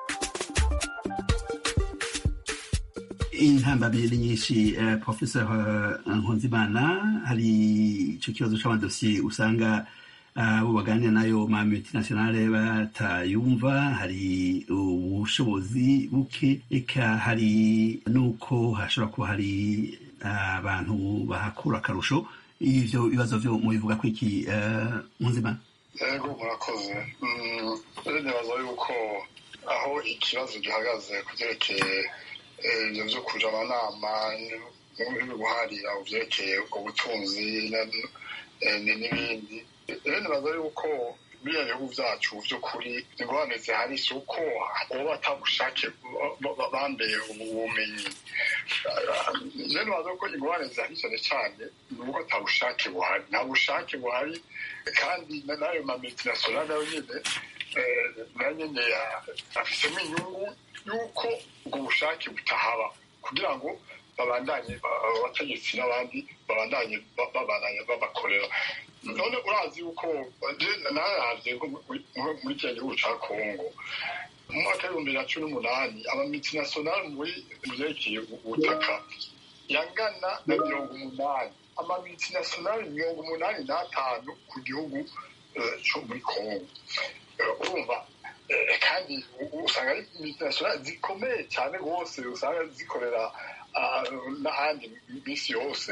intambamyi ni nyinshi professor nkunzimana hari icyo kibazo cy'amadosiye usanga abo baganira nayo ma multinationale batayumva hari ubushobozi buke eka hari n'uko hashobora kuba hari abantu bahakura akarusho ivyo bibazo vyo mubivuga ko iki nkunzimana yego murakoze nibaza yuko aho ikibazo gihagaze ku byerekeye ibyo byo kuja amanama guharira mu byerekeye ubutunzi n'ibindi rero nibaza yuko biriya bihugu byacu by'ukuri ingorane zihari si uko baba batabushake bambeye ubumenyi rero nibaza ko ingorane zihari cyane cyane ni uko nta bushake buhari nta bushake buhari kandi n'ayo ma multinationale nayo nyine nayo nyine afisemo inyungu y'uko ubwo bushake butahaba kugira ngo babandanye abategetsi n'abandi babandanye babandanye babakorera none urazi yuko naravye muri kiriya gihugu ca kongo mu mwaka w'ibihumbi bibiri na cumi n'umunani amamultinationale muri vyerekeye ubutaka yangana na mirongo umunani amamultinationale mirongo umunani n'atanu ku gihugu co muri kongo urumva kandi usanga ari multinationale zikomeye cyane rwose usanga zikorera n'ahandi minsi yose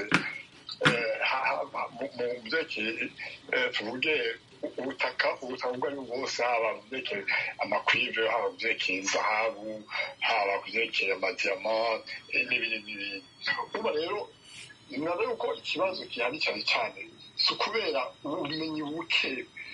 mu byerekeye tuvuge ubutaka ubutaka ubwo ari bwo bwose haba mu byerekeye amakwive haba mu byerekeye zahabu haba ku byerekeye amadiyama n'ibindi n'ibindi urumva rero ninaza yuko ikibazo gihari cyane cyane si ukubera ubumenyi buke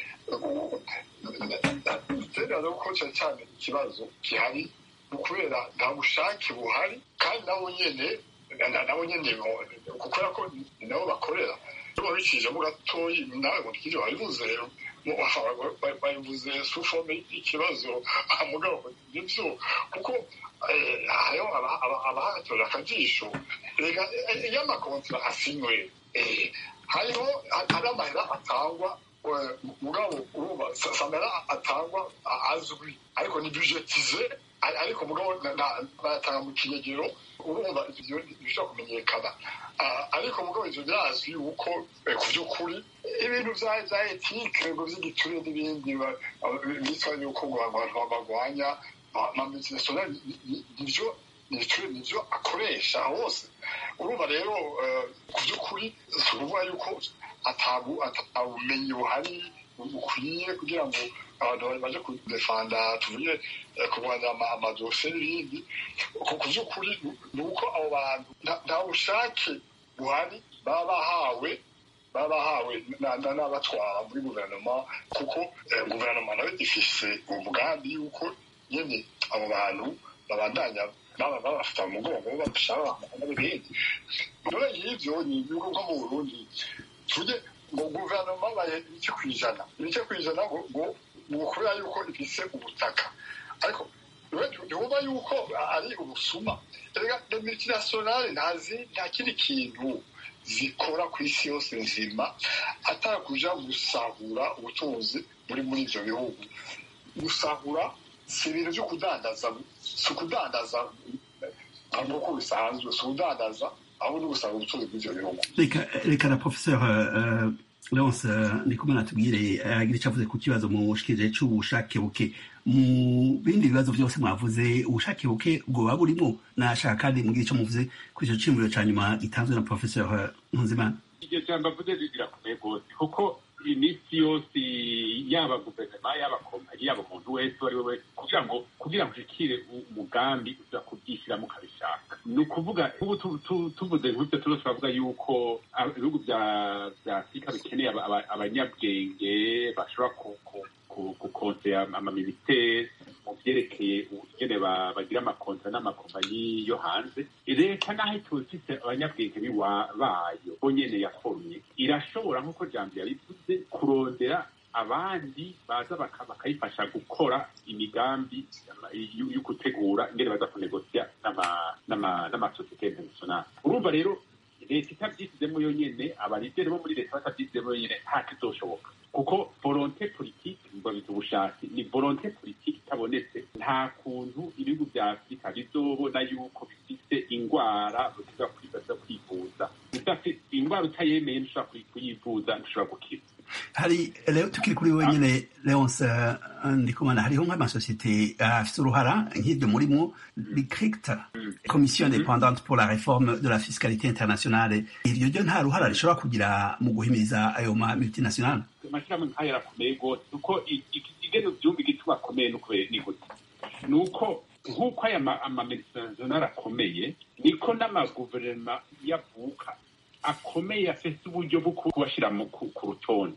ninaza yuko cyane cyane ikibazo gihari ni ukubera nta bushake buhari kandi nabo nyene nabo nyene kubera ko ni nabo bakorera babicishemo gatoyi nawe ngo twije wabivuze babivuze sufome y'ikibazo mugabo nibyo kuko hariho abahatorera akajisho iyo amakontra asinywe hariho hari amahera atangwa mugabo urumva samera atangwa azwi ariko ni budgetize ariko mugabo bayatanga mu kinyegero urumva ibyo bishobora kumenyekana ariko mugabo ivyo birazwi yuko ku by'ukuri ibintu vya etike ngo vy'igiture n'ibindi bitwa yuko ngo abantu bagwanya amamultinationale nivyo nivyo akoresha hose urumva rero ku by'ukuri si ukuvuga yuko atabumenyi buhari bukwiye kugira ngo abantu baje kudefanda tuvuge kurwanya amadosiye n'ibindi ku by'ukuri ni uko abo bantu nta bushake buhari baba bahawe baba bahawe n'abatwara muri guverinoma kuko guverinoma nayo ifise umugambi y'uko nyine abo bantu babandanya babafata mu mugongo bashaka n'ibindi none y'ivyo ni ibihugu nko mu burundi tuvuge ngo guverinoma baye ibice ku ijana ibice ku ijana ngo ngo kubera yuko ifise ubutaka ariko ntiwumva yuko ari ubusuma erega multinationale ntazi nta kindi kintu zikora ku isi yose nzima atari kuja gusahura ubutunzi buri muri ivyo bihugu gusahura si ibintu vyo kudandaza si ukudandaza nk'uko bisanzwe si ukudandaza ahubwo ni gusahura ubutunzi bw'ivyo bihugu reka reka na professeur uh, leonce uh, ndikumwe natubwire agira icyo avuze ku kibazo mushikirije c'ubushake buke mu bindi bibazo byose mwavuze ubushake buke bwoba burimo nashaka kandi mugire icyo muvuze kuri icyo cimuriro ca nyuma gitanzwe na professeur nkunzimana iryo jambo avuze rirakomeye rwose kuko iminsi yose yaba guverinoma yaba kompanyi yaba umuntu wese uwo ari we wese kugira ngo kugira ngo ushikire umugambi uza kubyishyiramo ukabishaka ni ukuvuga ubu tuvuze nk'ibyo tuba turavuga yuko ibihugu bya afurika bikeneye abanyabwenge bashobora gukonsera amamiliteri mu byerekeye ingene bagira amakontra n'amakompanyi yo hanze leta naho ituba ifite abanyabwenge bayo bo nyene yakomye irashobora nk'uko jambo yabivuze kurondera abandi baza bakayifasha gukora imigambi yo gutegura ingene baza kunegosya n'amasosiyete internationale urumva rero leta itabyisizemo yonyene abalideri bo muri leta batabyisizemo yonyene nta kizoshoboka kuko volonte politike mbabiza ubushake ni volonte politike itabonetse nta kuntu ibihugu vya afurika bizobona yuko bifise ingwara butiza kwivuza ingwara utayemeye ntushobora kuyivuza ntushobora gukira hari rero tukiri kuri wenyine leonce ndikumana hariho nk'amasosiyete afite uruhara nk'ibyo murimo ricrecta commission independante pour la réforme de la fiscalité internationale iryo ryo nta ruhara rishobora kugira mu guhimiriza ayo ma multinationale amashyirahamwe nk'ayo arakomeye rwose kuko igeno byumva igituma akomeye ni gute ni uko nk'uko aya amamultinationale akomeye niko n'amaguverinoma yavuka akomeye afite uburyo bwo kubashyira ku rutonde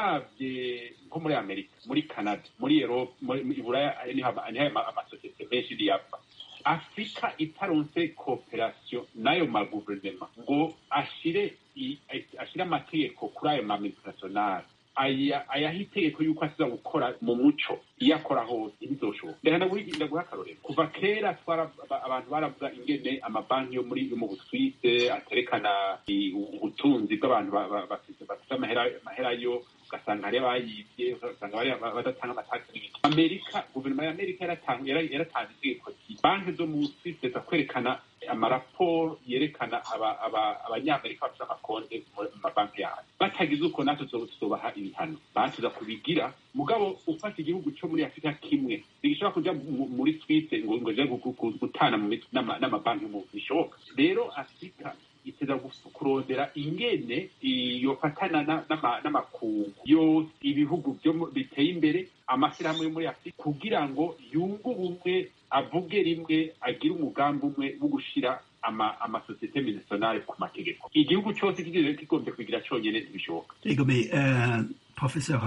urabye nko muri amerika muri canada muri erope muri buraya niho amasosiyete menshi niyava afurika itaronse kooperasiyo n'ayo maguverinoma ngo ashire ashire amategeko kuri ayo mamultinationale ayaha itegeko yuko asiza gukora mu muco iyo akora hose ntibizoshoboka ndaguha akarorero kuva kera abantu baravuga ingene amabanki yo muri mu buswise aterekana ubutunzi bw'abantu bafite amahera yo ugasanga hari abayibye ugasanga badatanga amatagisi n'ibindi amerika guverinoma ya amerika yaratanze itegeko banki zo mu swise za kwerekana amaraporo yerekana abanyamerika bafite amakonte mu mabanki yayo batagize uko natwe tuzobaha ibihano batuza kubigira mugabo ufata igihugu cyo muri afurika kimwe ntigishobora kuja muri swise ngo ngo je gutana n'amabanki mu bishoboka rero afurika iteza kurondera ingene yofatana n'amakungu yose ibihugu biteye imbere amashyirahamwe yo muri afurika kugira ngo yunge ubumwe avuge rimwe agire umugambi umwe wo gushira amasosiyete minisiyonari ku mategeko igihugu cyose kigombye kugira cyonyine ntibishoboka egome professeur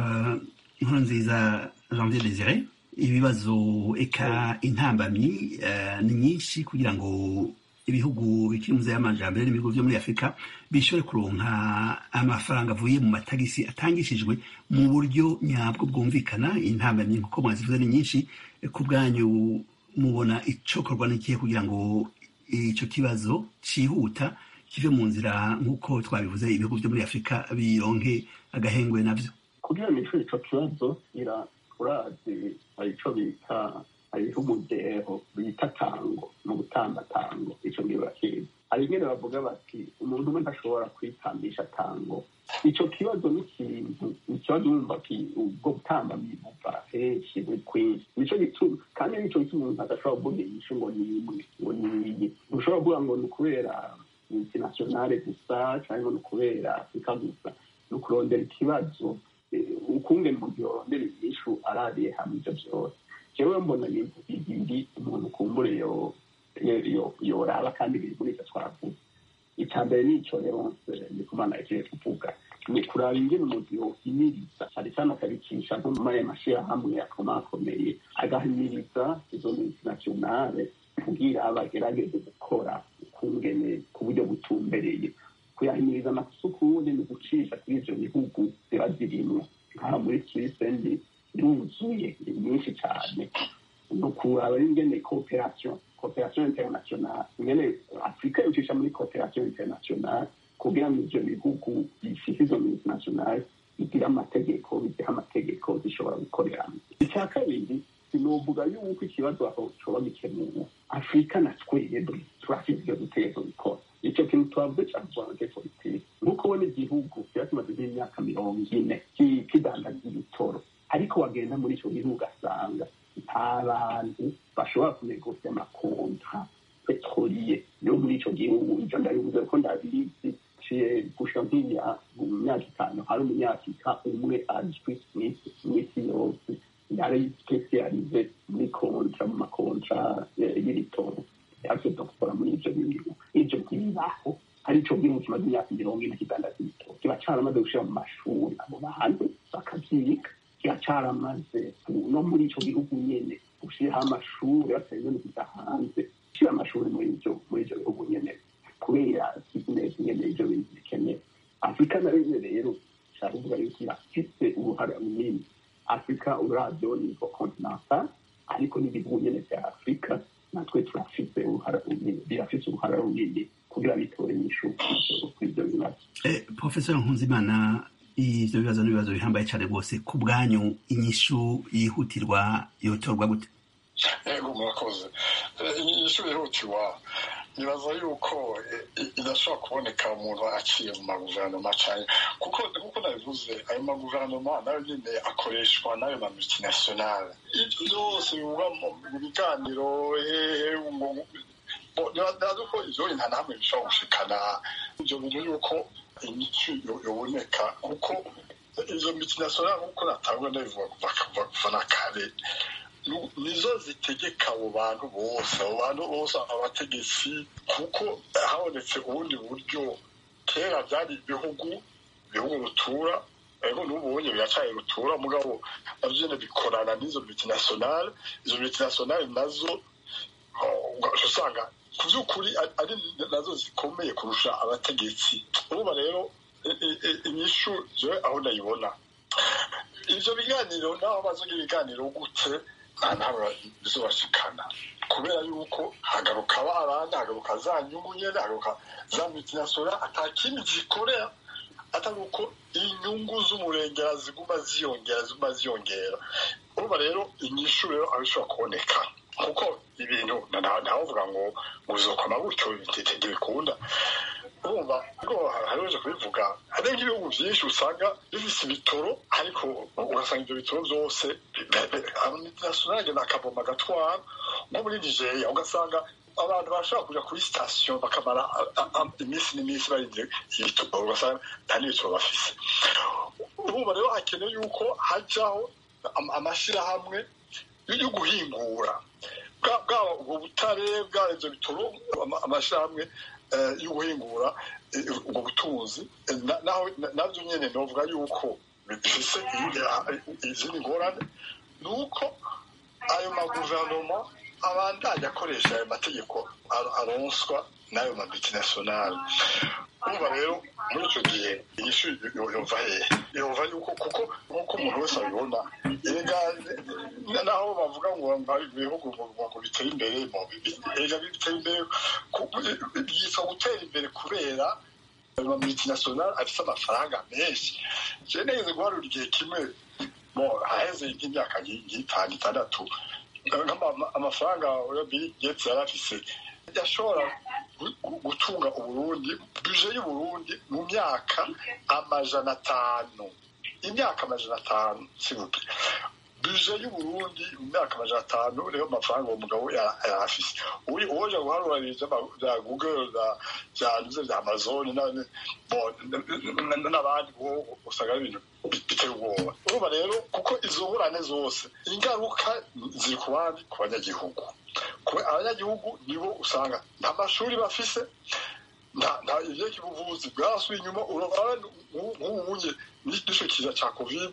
nkurunziza janvier desire ibibazo eka intambamyi ni nyinshi kugira ngo ibihugu bikiri muze y'amajambere n'ibihugu byo muri afurika bishobore kuronka amafaranga avuye mu matagisi atangishijwe mu buryo nyabwo bwumvikana intambamyi nkuko mwazivuze ni nyinshi ku bwanyu mubona icokorwa n'ikihe kugira ngo icyo kibazo cyihuta kive mu nzira nk'uko twabivuze ibihugu byo muri afurika bironke agahengwe nabyo kugira ngo nicyo icyo kibazo urazi hari icyo bita hariho umudeho bita tango mu gutamba tango icyo ngicyo bakizi hari ingene bavuga bati umuntu umwe ntashobora kwitambisha tango icyo kibazo ni ikintu ikibazo wumva ubwo gutamba bibuva henshi buri kwinshi nicyo gituma kandi nicyo gituma umuntu adashobora kuvuga inyishu ngo ni imwe ngo ni iyi ntushobora kuvuga ngo ni ukubera multinationale gusa cyangwa ni ukubera afurika gusa ni ukurondera ikibazo ukungene umuntu yorondera inyishu arariye hamwe ibyo byose jewe mbona ibintu bibiri umuntu kumbure yoraba kandi biri muri icyo twavuze icya mbere ni icyo leonce ndikumana yagiye kuvuga ni kuraba ingene umuntu yohimiriza cyane cyane akabicisha nko muri ayo mashyirahamwe akomakomeye agahimiriza izo multinationale kugira bagerageze gukora ukungene ku buryo butumbereye kuyahimiriza amasukundi ni gucisha kuri ivyo bihugu ziba zirimwo nk'aha muri swise ndi yuzuye ni nyinshi cyane ni ukuraba ingene cooperation cooperation internationale ingene afurika yocisha muri cooperation internationale kugira ngo ivyo bihugu bifise izo multinationale bigira amategeko bigira amategeko zishobora gukoreramo icya kabiri sinovuga yuko ikibazo aho coba gikemuwe afurika na twebwe turafise ivyo dutegerezwa gukora icyo kintu twavuze cyane twange politiki nk'uko ubona igihugu kiba kimaze nk'imyaka mirongo ine kidandaza ibitoro ariko wagenda muri icyo gihugu ugasanga nta bantu bashobora kunegosya amakonta petroliye yo muri icyo gihugu ibyo ndabivuze ko ndabizi ciye gusha nk'iya mu myaka itanu hari umunyafurika umwe azwi mw'isi yose yari spesialize muri kontra mu makontra y'ibitoro yaje gukora muri ivyo bintu ivyo ntibibaho ari ico gihugu kimaze imyaka mirongo ine kidandaza ibitoro kiba caramaze gushira mu mashuri abo bantu bakavyiga kiba caramaze no muri ico gihugu nyene gushiraho amashuri batarinze no kuja hanze gushira amashuri muri ivyo muri ivyo bihugu nyene kubera bizinesi nyene ivyo bintu bikenewe afurika nayo nyene rero nshaka kuvuga yuko irafise uruhara runini afurika uravyo nivo continental ariko n'ibihugu nyene vya afurika natwe turafise uruhara runini birafise uruhara runini kugira bitore inyishu kuri ivyo bibazo profesor nkunzimana ivyo bibazo n'ibibazo bihambaye cane rwose ku bwanyu inyishu yihutirwa yotorwa gute yego murakoze inyishu yihutirwa nibaza yuko idashobora kuboneka umuntu aciye mu maguverinoma cyane kuko kuko nabivuze ayo maguverinoma nayo nyine akoreshwa n'ayo ma multinationale byose bivuga mu biganiro hehe nibaza ko ivyo nta namwe bishobora gushikana ivyo bintu yuko imico yoboneka kuko izo multinationale nk'uko natangwa ndabivuga kuva na kare nizo zitegeka abo bantu bose abo bantu bose abategetsi kuko habonetse ubundi buryo kera byari ibihugu ibihugu rutura ariko n'ubunye biracaye rutura mugabo navyo nyene bikorana n'izo multinationale izo multinationale nazo usanga ku by'ukuri ari nazo zikomeye kurusha abategetsi urumva rero inyishu jewe aho ndayibona ivyo biganiro naho bazoga ibiganiro gute nta ntabwo bizobashikana kubera yuko hagaruka abana hagaruka za nyungu nyene hagaruka za multinationale ata kindi zikorera atari uko inyungu z'umurengera ziguma ziyongera ziguma ziyongera urumva rero inyishu rero aho ishobora kuboneka kuko ibintu ntawovuga ngo ngo bizokoma gutyo ntibikunda urumva ariko harihoje kubivuga hari nk'ibihugu byinshi usanga bifise ibitoro ariko ugasanga ibyo bitoro byose multinationale akavoma agatwara nko muri nigeria ugasanga abantu bashobora kuja kuri sitasiyo bakamara iminsi n'iminsi barindiriye ibitoro ugasanga nta n'ibitoro bafise urumva rero hakenewe yuko hajyaho amashyirahamwe yo guhingura bwaba ubwo butare bwaba ibyo bitoro amashyirahamwe yo guhingura ubwo butunzi nabyo nyine novuga yuko bifise izindi ngorane ni uko ayo maguverinoma abandanya akoresha ayo mategeko aronswa n'ayo mamultinationale urumva rero muri icyo gihe inyishu yumva hehe yumva yuko kuko nk'uko umuntu wese abibona erega naho bavuga ngo hari ibihugu ngo biteye imbere erega biteye imbere byitwa gutera imbere kubera ayo mamultinationale afite amafaranga menshi jewe nageze guharura igihe kimwe mo haheze nk'imyaka nk'itanu itandatu amafaranga ya Bill Gates yari afise yashobora gutunga uburundi buje y'uburundi mu myaka amajana atanu imyaka amajana atanu sibuke buje y'uburundi mu myaka amajana atanu niyo mafaranga uwo mugabo yari afise uri uwoja guharura bya google bya nuze bya amazon n'abandi usanga ari ibintu biteye ubwoba urumva rero kuko izo ngurane zose ingaruka ziri ku bandi ku banyagihugu abanyagihugu nibo usanga nta mashuri bafise nta ivyeka ubuvuzi bwasuye inyuma urabona nk'ubunye n'ico kiza ca covid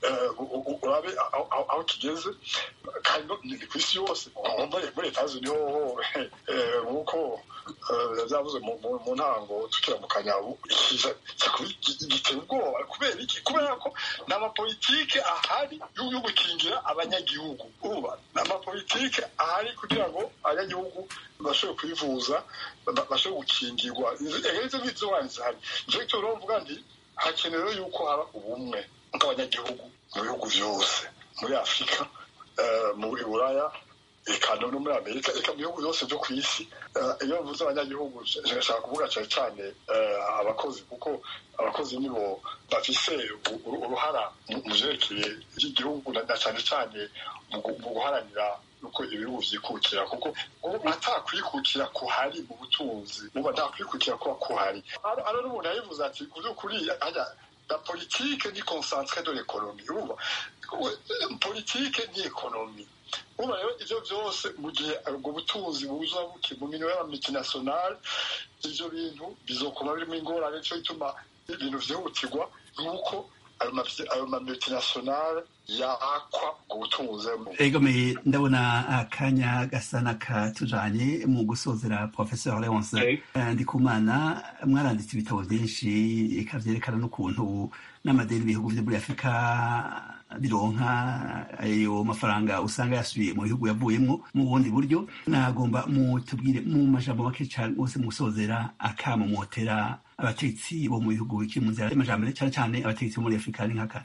urabe aho kigeze kandi ni ku isi yose muri leta niho nk'uko byavuze mu ntango tukiramukanya giteye ubwoba kubera iki kubera ko ni amapolitike ahari yo gukingira abanyagihugu uba ni amapolitike ahari kugira ngo abanyagihugu bashobore kwivuza bashobore gukingirwa izo ngizo zihari nicyo gituma mvuga nti hakenewe yuko haba ubumwe bw'abanyagihugu mu bihugu byose muri afurika muri buraya eka no muri amerika eka mu bihugu byose byo ku isi iyo mvuze abanyagihugu nshaka kuvuga cyane cyane abakozi kuko abakozi nibo bafise uruhara mu byerekeye by'igihugu na cyane cyane mu guharanira uko ibihugu vyikukira kuko atakwikukira kuhari mu butunzi uba ntakwikukira kuba kuhari ano n'umuntu yabivuze ati ku by'ukuri la politique ni concentré de l'économie uba politique ni ekonomi uba rero ivyo vyose mu gihe ubwo butunzi buza buke mu minwe y'amamultinationale ivyo bintu bizokoma birimo ingorane nico gituma ibintu vyihutirwa nuko ayo mamultinationale yakwa ubwo butunzi egomeye ndabona akanya gasa n'akatujanye mu gusozera professeur leonce ndikumana mwaranditse ibitabo byinshi eka vyerekana n'ukuntu n'amadeni ibihugu vyo muri afurika bironka ayo mafaranga usanga yasubiye mu bihugu yavuyemwo mu bundi buryo nagomba mutubwire mu majambo make cane bose mu gusozera akamo motera abategetsi bo mu bihugu bikiri mu nzira y'amajambere cane cane abategetsi bo muri afurika ni nkaka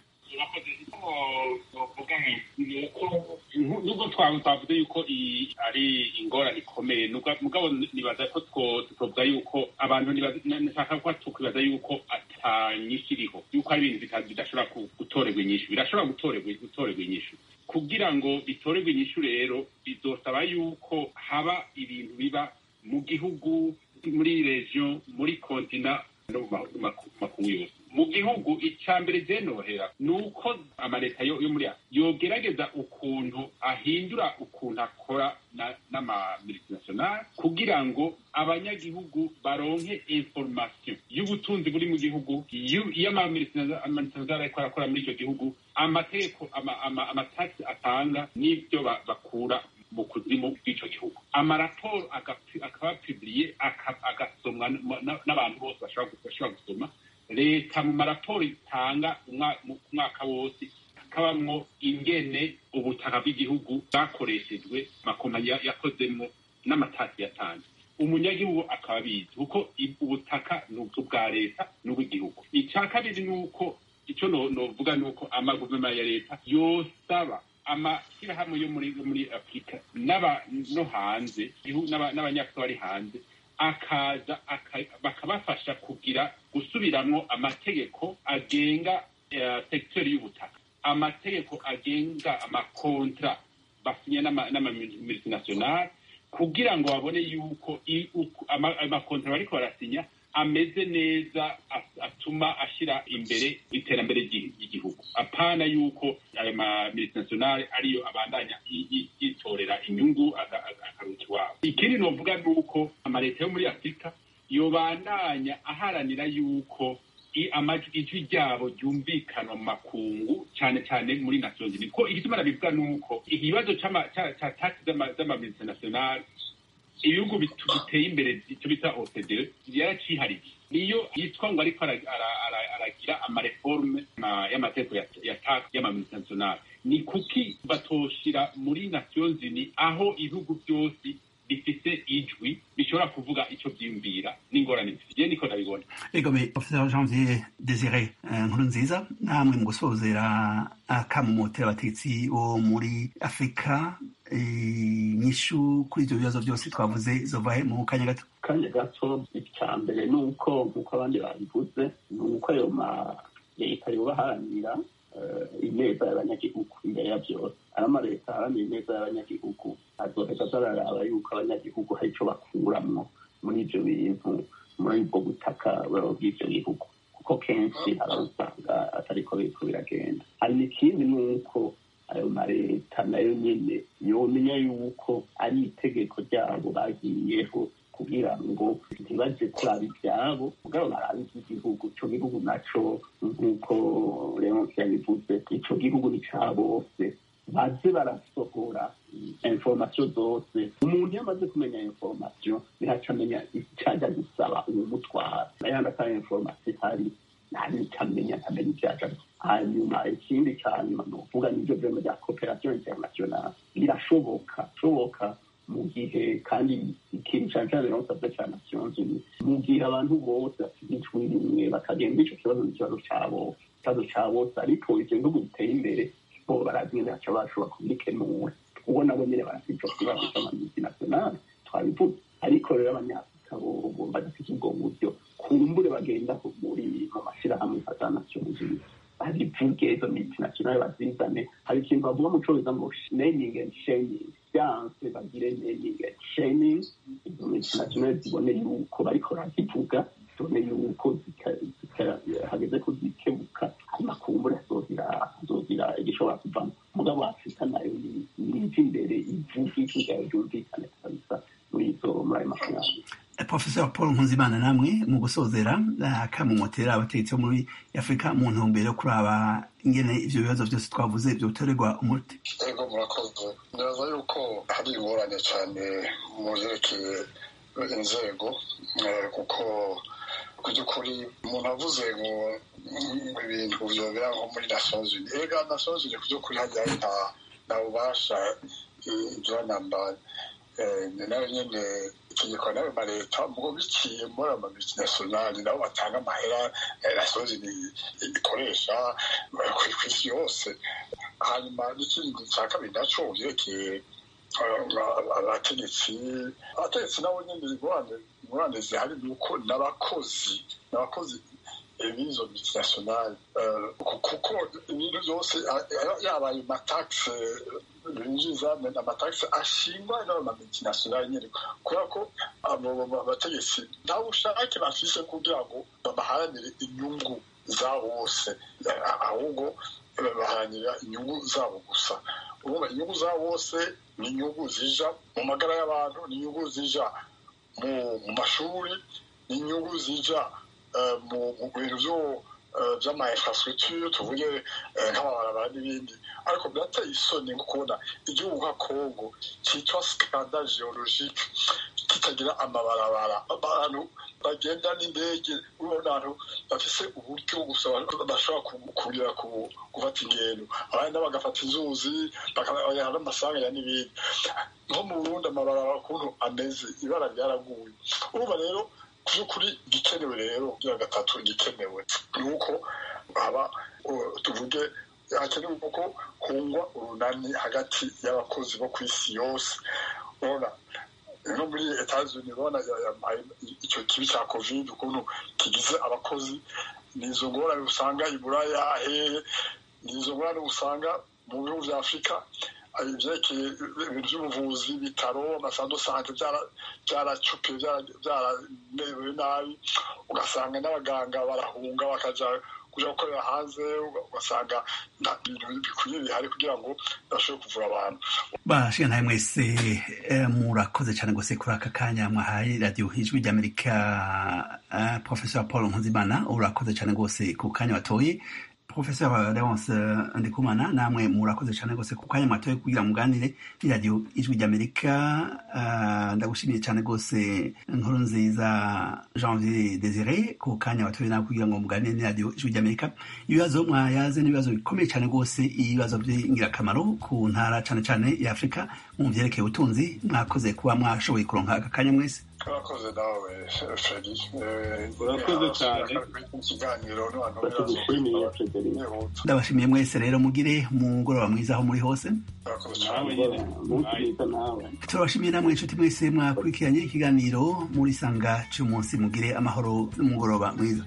nubwo twavuze yuko iyi ari ingorane ikomeye mugabo nibaza ko tutovuga yuko abantu nashaka ko tukwibaza yuko atanyishu iriho yuko ari ibintu bidashobora gutorerwa inyishu birashobora gutorerwa inyishu kugira ngo bitorerwe inyishu rero bizosaba yuko haba ibintu biba mu gihugu muri regiyo muri kontina no mu makungu yose mu gihugu icya mbere byenohera ni uko amaleta yo muri yogerageza ukuntu ahindura ukuntu akora n'amamultinationale kugira ngo abanyagihugu baronke information y'ubutunzi buri mu gihugu iyo amamultinationale ariko arakora muri icyo gihugu amategeko amatasi atanga n'ibyo bakura mu kuzimu bw'icyo gihugu amaraporo akaba piburiye agasomwa n'abantu bose bashobora gusoma leta mu maraporo itanga umwaka wose hakabamwo ingene ubutaka bw'igihugu bwakoreshejwe amakompanyi yakozemo n'amatasi yatanze umunyagihugu akaba abizi kuko ubutaka ni ubwa leta n'ubw'igihugu icya kabiri ni uko icyo novuga ni uko amaguverinoma ya leta yosaba amashyirahamwe yo muri muri afurika no hanze n'abanyafurika bari hanze akaza bakabafasha kugira gusubiramwo amategeko agenga sekiteri y'ubutaka amategeko agenga amakontra basinya n'amamultinationale kugira ngo babone yuko amakontra bariko barasinya ameze neza atuma ashyira imbere iterambere ry'igihugu apana yuko ayo mamultinationale ariyo abandanya yitorera inyungu akaruta iwabo ikindi novuga ni uko amaleta yo muri afurika yobandanya aharanira yuko ijwi ryabo ryumvikana mu makungu cyane cyane muri nations unies ko igituma nabivuga ni uko ikibazo cya taxi z'amamultinationale ibihugu biteye imbere icyo bita OCDE yaracihariye niyo yitwa ngo ariko aragira amareforme y'amategeko ya tax y'amamultinationale ni kuki batoshira muri nations unies aho ibihugu byose bifite ijwi bishobora kuvuga icyo byiyumvira n'ingorane bifite niko ndabibona egome professeur janvier desire nkuru nziza namwe mu gusozera akamumotera abategetsi bo muri afurika inyishu kuri ibyo bibazo byose twavuze zovahe mu kanya gato kanya gato icya mbere ni uko nk'uko abandi babivuze ni uko ayo ma leta yobaharanira ineza y'abanyagihugu imbere ya byose ari amaleta aharanira ineza y'abanyagihugu azoheza azararaba yuko abanyagihugu hari icyo bakuramwo muri ibyo bintu muri ubwo butaka bw'ibyo bihugu kuko kenshi usanga atariko biriko biragenda hari n'ikindi ni uko ayo maleta nayo nyene yomenya yuko ari itegeko ryabo bagiyeho kugira ngo ntibaje kuraba ibyabo mugabo baraba iby'igihugu ico gihugu naco nk'uko leonce yabivuze ico gihugu ni ca bose baze barasohora informasiyo zose umuntu iyo amaze kumenya informasiyo ntihaca amenya icyaja gusaba uwumutwara nayandi atari informasiyo ihari ntanicamenya ntamenya ivyaja hanyuma ikindi ca nyuma ni ukuvuga n'ivyo vyema vya cooperation internationale birashoboka shoboka mu gihe kandi ikintu cane cane nosavye ca nations unies mu gihe abantu bose bafite ijwi rimwe bakagenda ico kibazo n'ikibazo cabo ikibazo ca bose ariko ivyo bihugu biteye imbere bo barazimwe baca bashobora kubikenura ubwo nabo nyene barafite ico kibazo c'amamultinationale twabivuze ariko rero abanyafurika bobo badafite ubwo buryo kumbure bagenda muri mu mashirahamwe nka za nations unies babivuge izo multinationale bazizane hari ikintu bavuga mu congereza ngo naming and shaming byanse bagire naming and shaming izo multinationale zibone yuko bariko barazivuga zibone yuko hageze ko zikebuka hanyuma kumbure azogira azogira igishobora kuvamo mugabo afurika nayo niva imbere ivuga ijwi ryayo ryumvikane kabisa muri izo muri ayo mafaranga professor paul nkunzimana namwe mu gusozera akamumotera abategetsi bo muri afurika mu ntumbero yo kuraba ingene ivyo bibazo vyose twavuze vyotorerwa umuti ego murakoze neza yuko hari ingorane cyane mu vyerekeye inzego kuko ku by'ukuri umuntu avuze ngo ibintu vyobera nko muri nations unies ega nations unies ku by'ukuri hajyayo nta nta bubasha ibyanamba nayo nyene itegeko nayo ma leta mugo biciye muri ama multinationale nabo batanga amahera nations unies ikoresha kw'isi yose hanyuma n'ikindi cya kabiri naco vyerekeye abategetsi abategetsi nabo nyene ingorane zihari ni uko n'abakozi n'abakozi b'izo multinationale kuko ibintu byose yaba ayo mataxe binjiza amatagisi ashingwa n'ama multinationale nyene kubera ko abo bategetsi nta bushake bafise kugira ngo baharanire inyungu za bose ahubwo baharanira inyungu zabo gusa urumva inyungu za bose ni inyungu zija mu magara y'abantu ni inyungu zija mu mashuri ni inyungu zija mu bintu vyo vy'ama infrastructure tuvuge nk'amabarabara n'ibindi ariko birateye isoni nko kubona igihugu nka congo citwa scandale geologique kitagira amabarabara abantu bagenda n'indege urabona abantu bafise uburyo gusa bashobora kugira gufata ingendo abandi bagafata inzuzi bakabajyana n'amasanganya n'ibindi nko mu burundi amabarabara ukuntu ameze ibara ryaraguye urumva rero by'ukuri igikenewe rero bya gatatu igikenewe ni uko haba tuvuge hakenewe ko hungwa urunani hagati y'abakozi bo ku isi yose urabona no muri etazuni urabona icyo kibi cya covid ukuntu kigize abakozi ni izo ngorane usanga i buraya hehe ni izo ngorane usanga mu bihugu bya afurika ibyerekeye ibintu by'ubuvuzi ibitaro amasando sante byaracupiye byaramerewe nabi ugasanga n'abaganga barahunga bakaja kuja gukorera hanze ugasanga nta bintu bikwiye bihari kugira ngo bashobore kuvura abantu bashiga ntawe mwese murakoze cyane gose kuri aka kanya mwahaye radiyo ijwi ry'amerika professor paul nkunzimana urakoze cyane gose ku kanya watoye professeur leonce ndikumana namwe murakoze cyane rwose ku kanya mwatoye kugira muganire n'iradiyo ijwi ry'amerika ndagushimiye cyane rwose inkuru nziza janvier desire ku kanya watoye nawe kugira ngo muganire n'iradiyo ijwi ry'amerika ibibazo mwayaze n'ibibazo bikomeye cyane rwose ibibazo by'ingirakamaro ku ntara cyane cyane ya afurika mu byerekeye ubutunzi mwakoze kuba mwashoboye kuronka aka kanya mwese urakoze nawe feri urakoze cyane ikiganiro batugushimiye frederic ndabashimiye mwese rero mugire umugoroba mwiza aho muri hose urakoze nawe cyane nyine umunsi mwiza nawe turabashimiye namwe inshuti mwese mwakurikiranye ikiganiro muri sanga cy'umunsi mugire amahoro n'umugoroba mwiza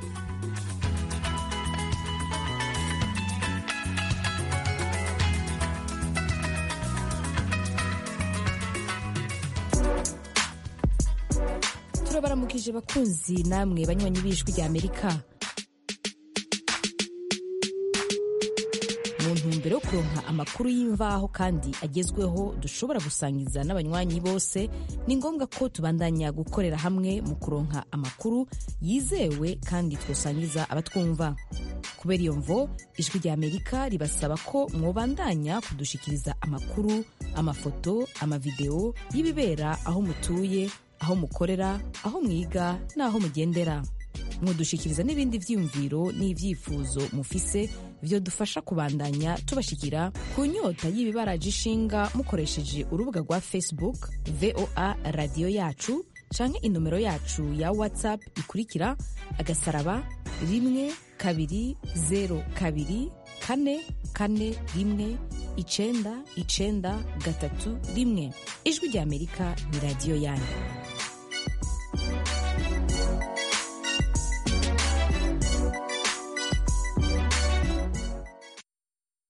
turabaramukije bakunzi namwe banywanyi b'ijwi rya amerika mu ntumbero yo kuronka amakuru y'imvaho kandi agezweho dushobora gusangiza n'abanywanyi bose ni ngombwa ko tubandanya gukorera hamwe mu kuronka amakuru yizewe kandi twosangiza abatwumva kubera iyo mvo ijwi rya amerika ribasaba ko mwobandanya kudushikiriza amakuru amafoto amavideo y'ibibera aho mutuye aho mukorera aho mwiga n'aho mugendera mudushikiriza n'ibindi vyiyumviro n'ivyifuzo mufise vyo dufasha kubandanya tubashikira ku nyota y'ibibaraje ishinga mukoresheje urubuga rwa facebook voa radiyo yacu canke inomero yacu ya whatsapp ikurikira agasaraba rimwe kabiri zero kabiri kane kane rimwe icenda icenda gatatu rimwe ijwi rya amerika ni radiyo yanyu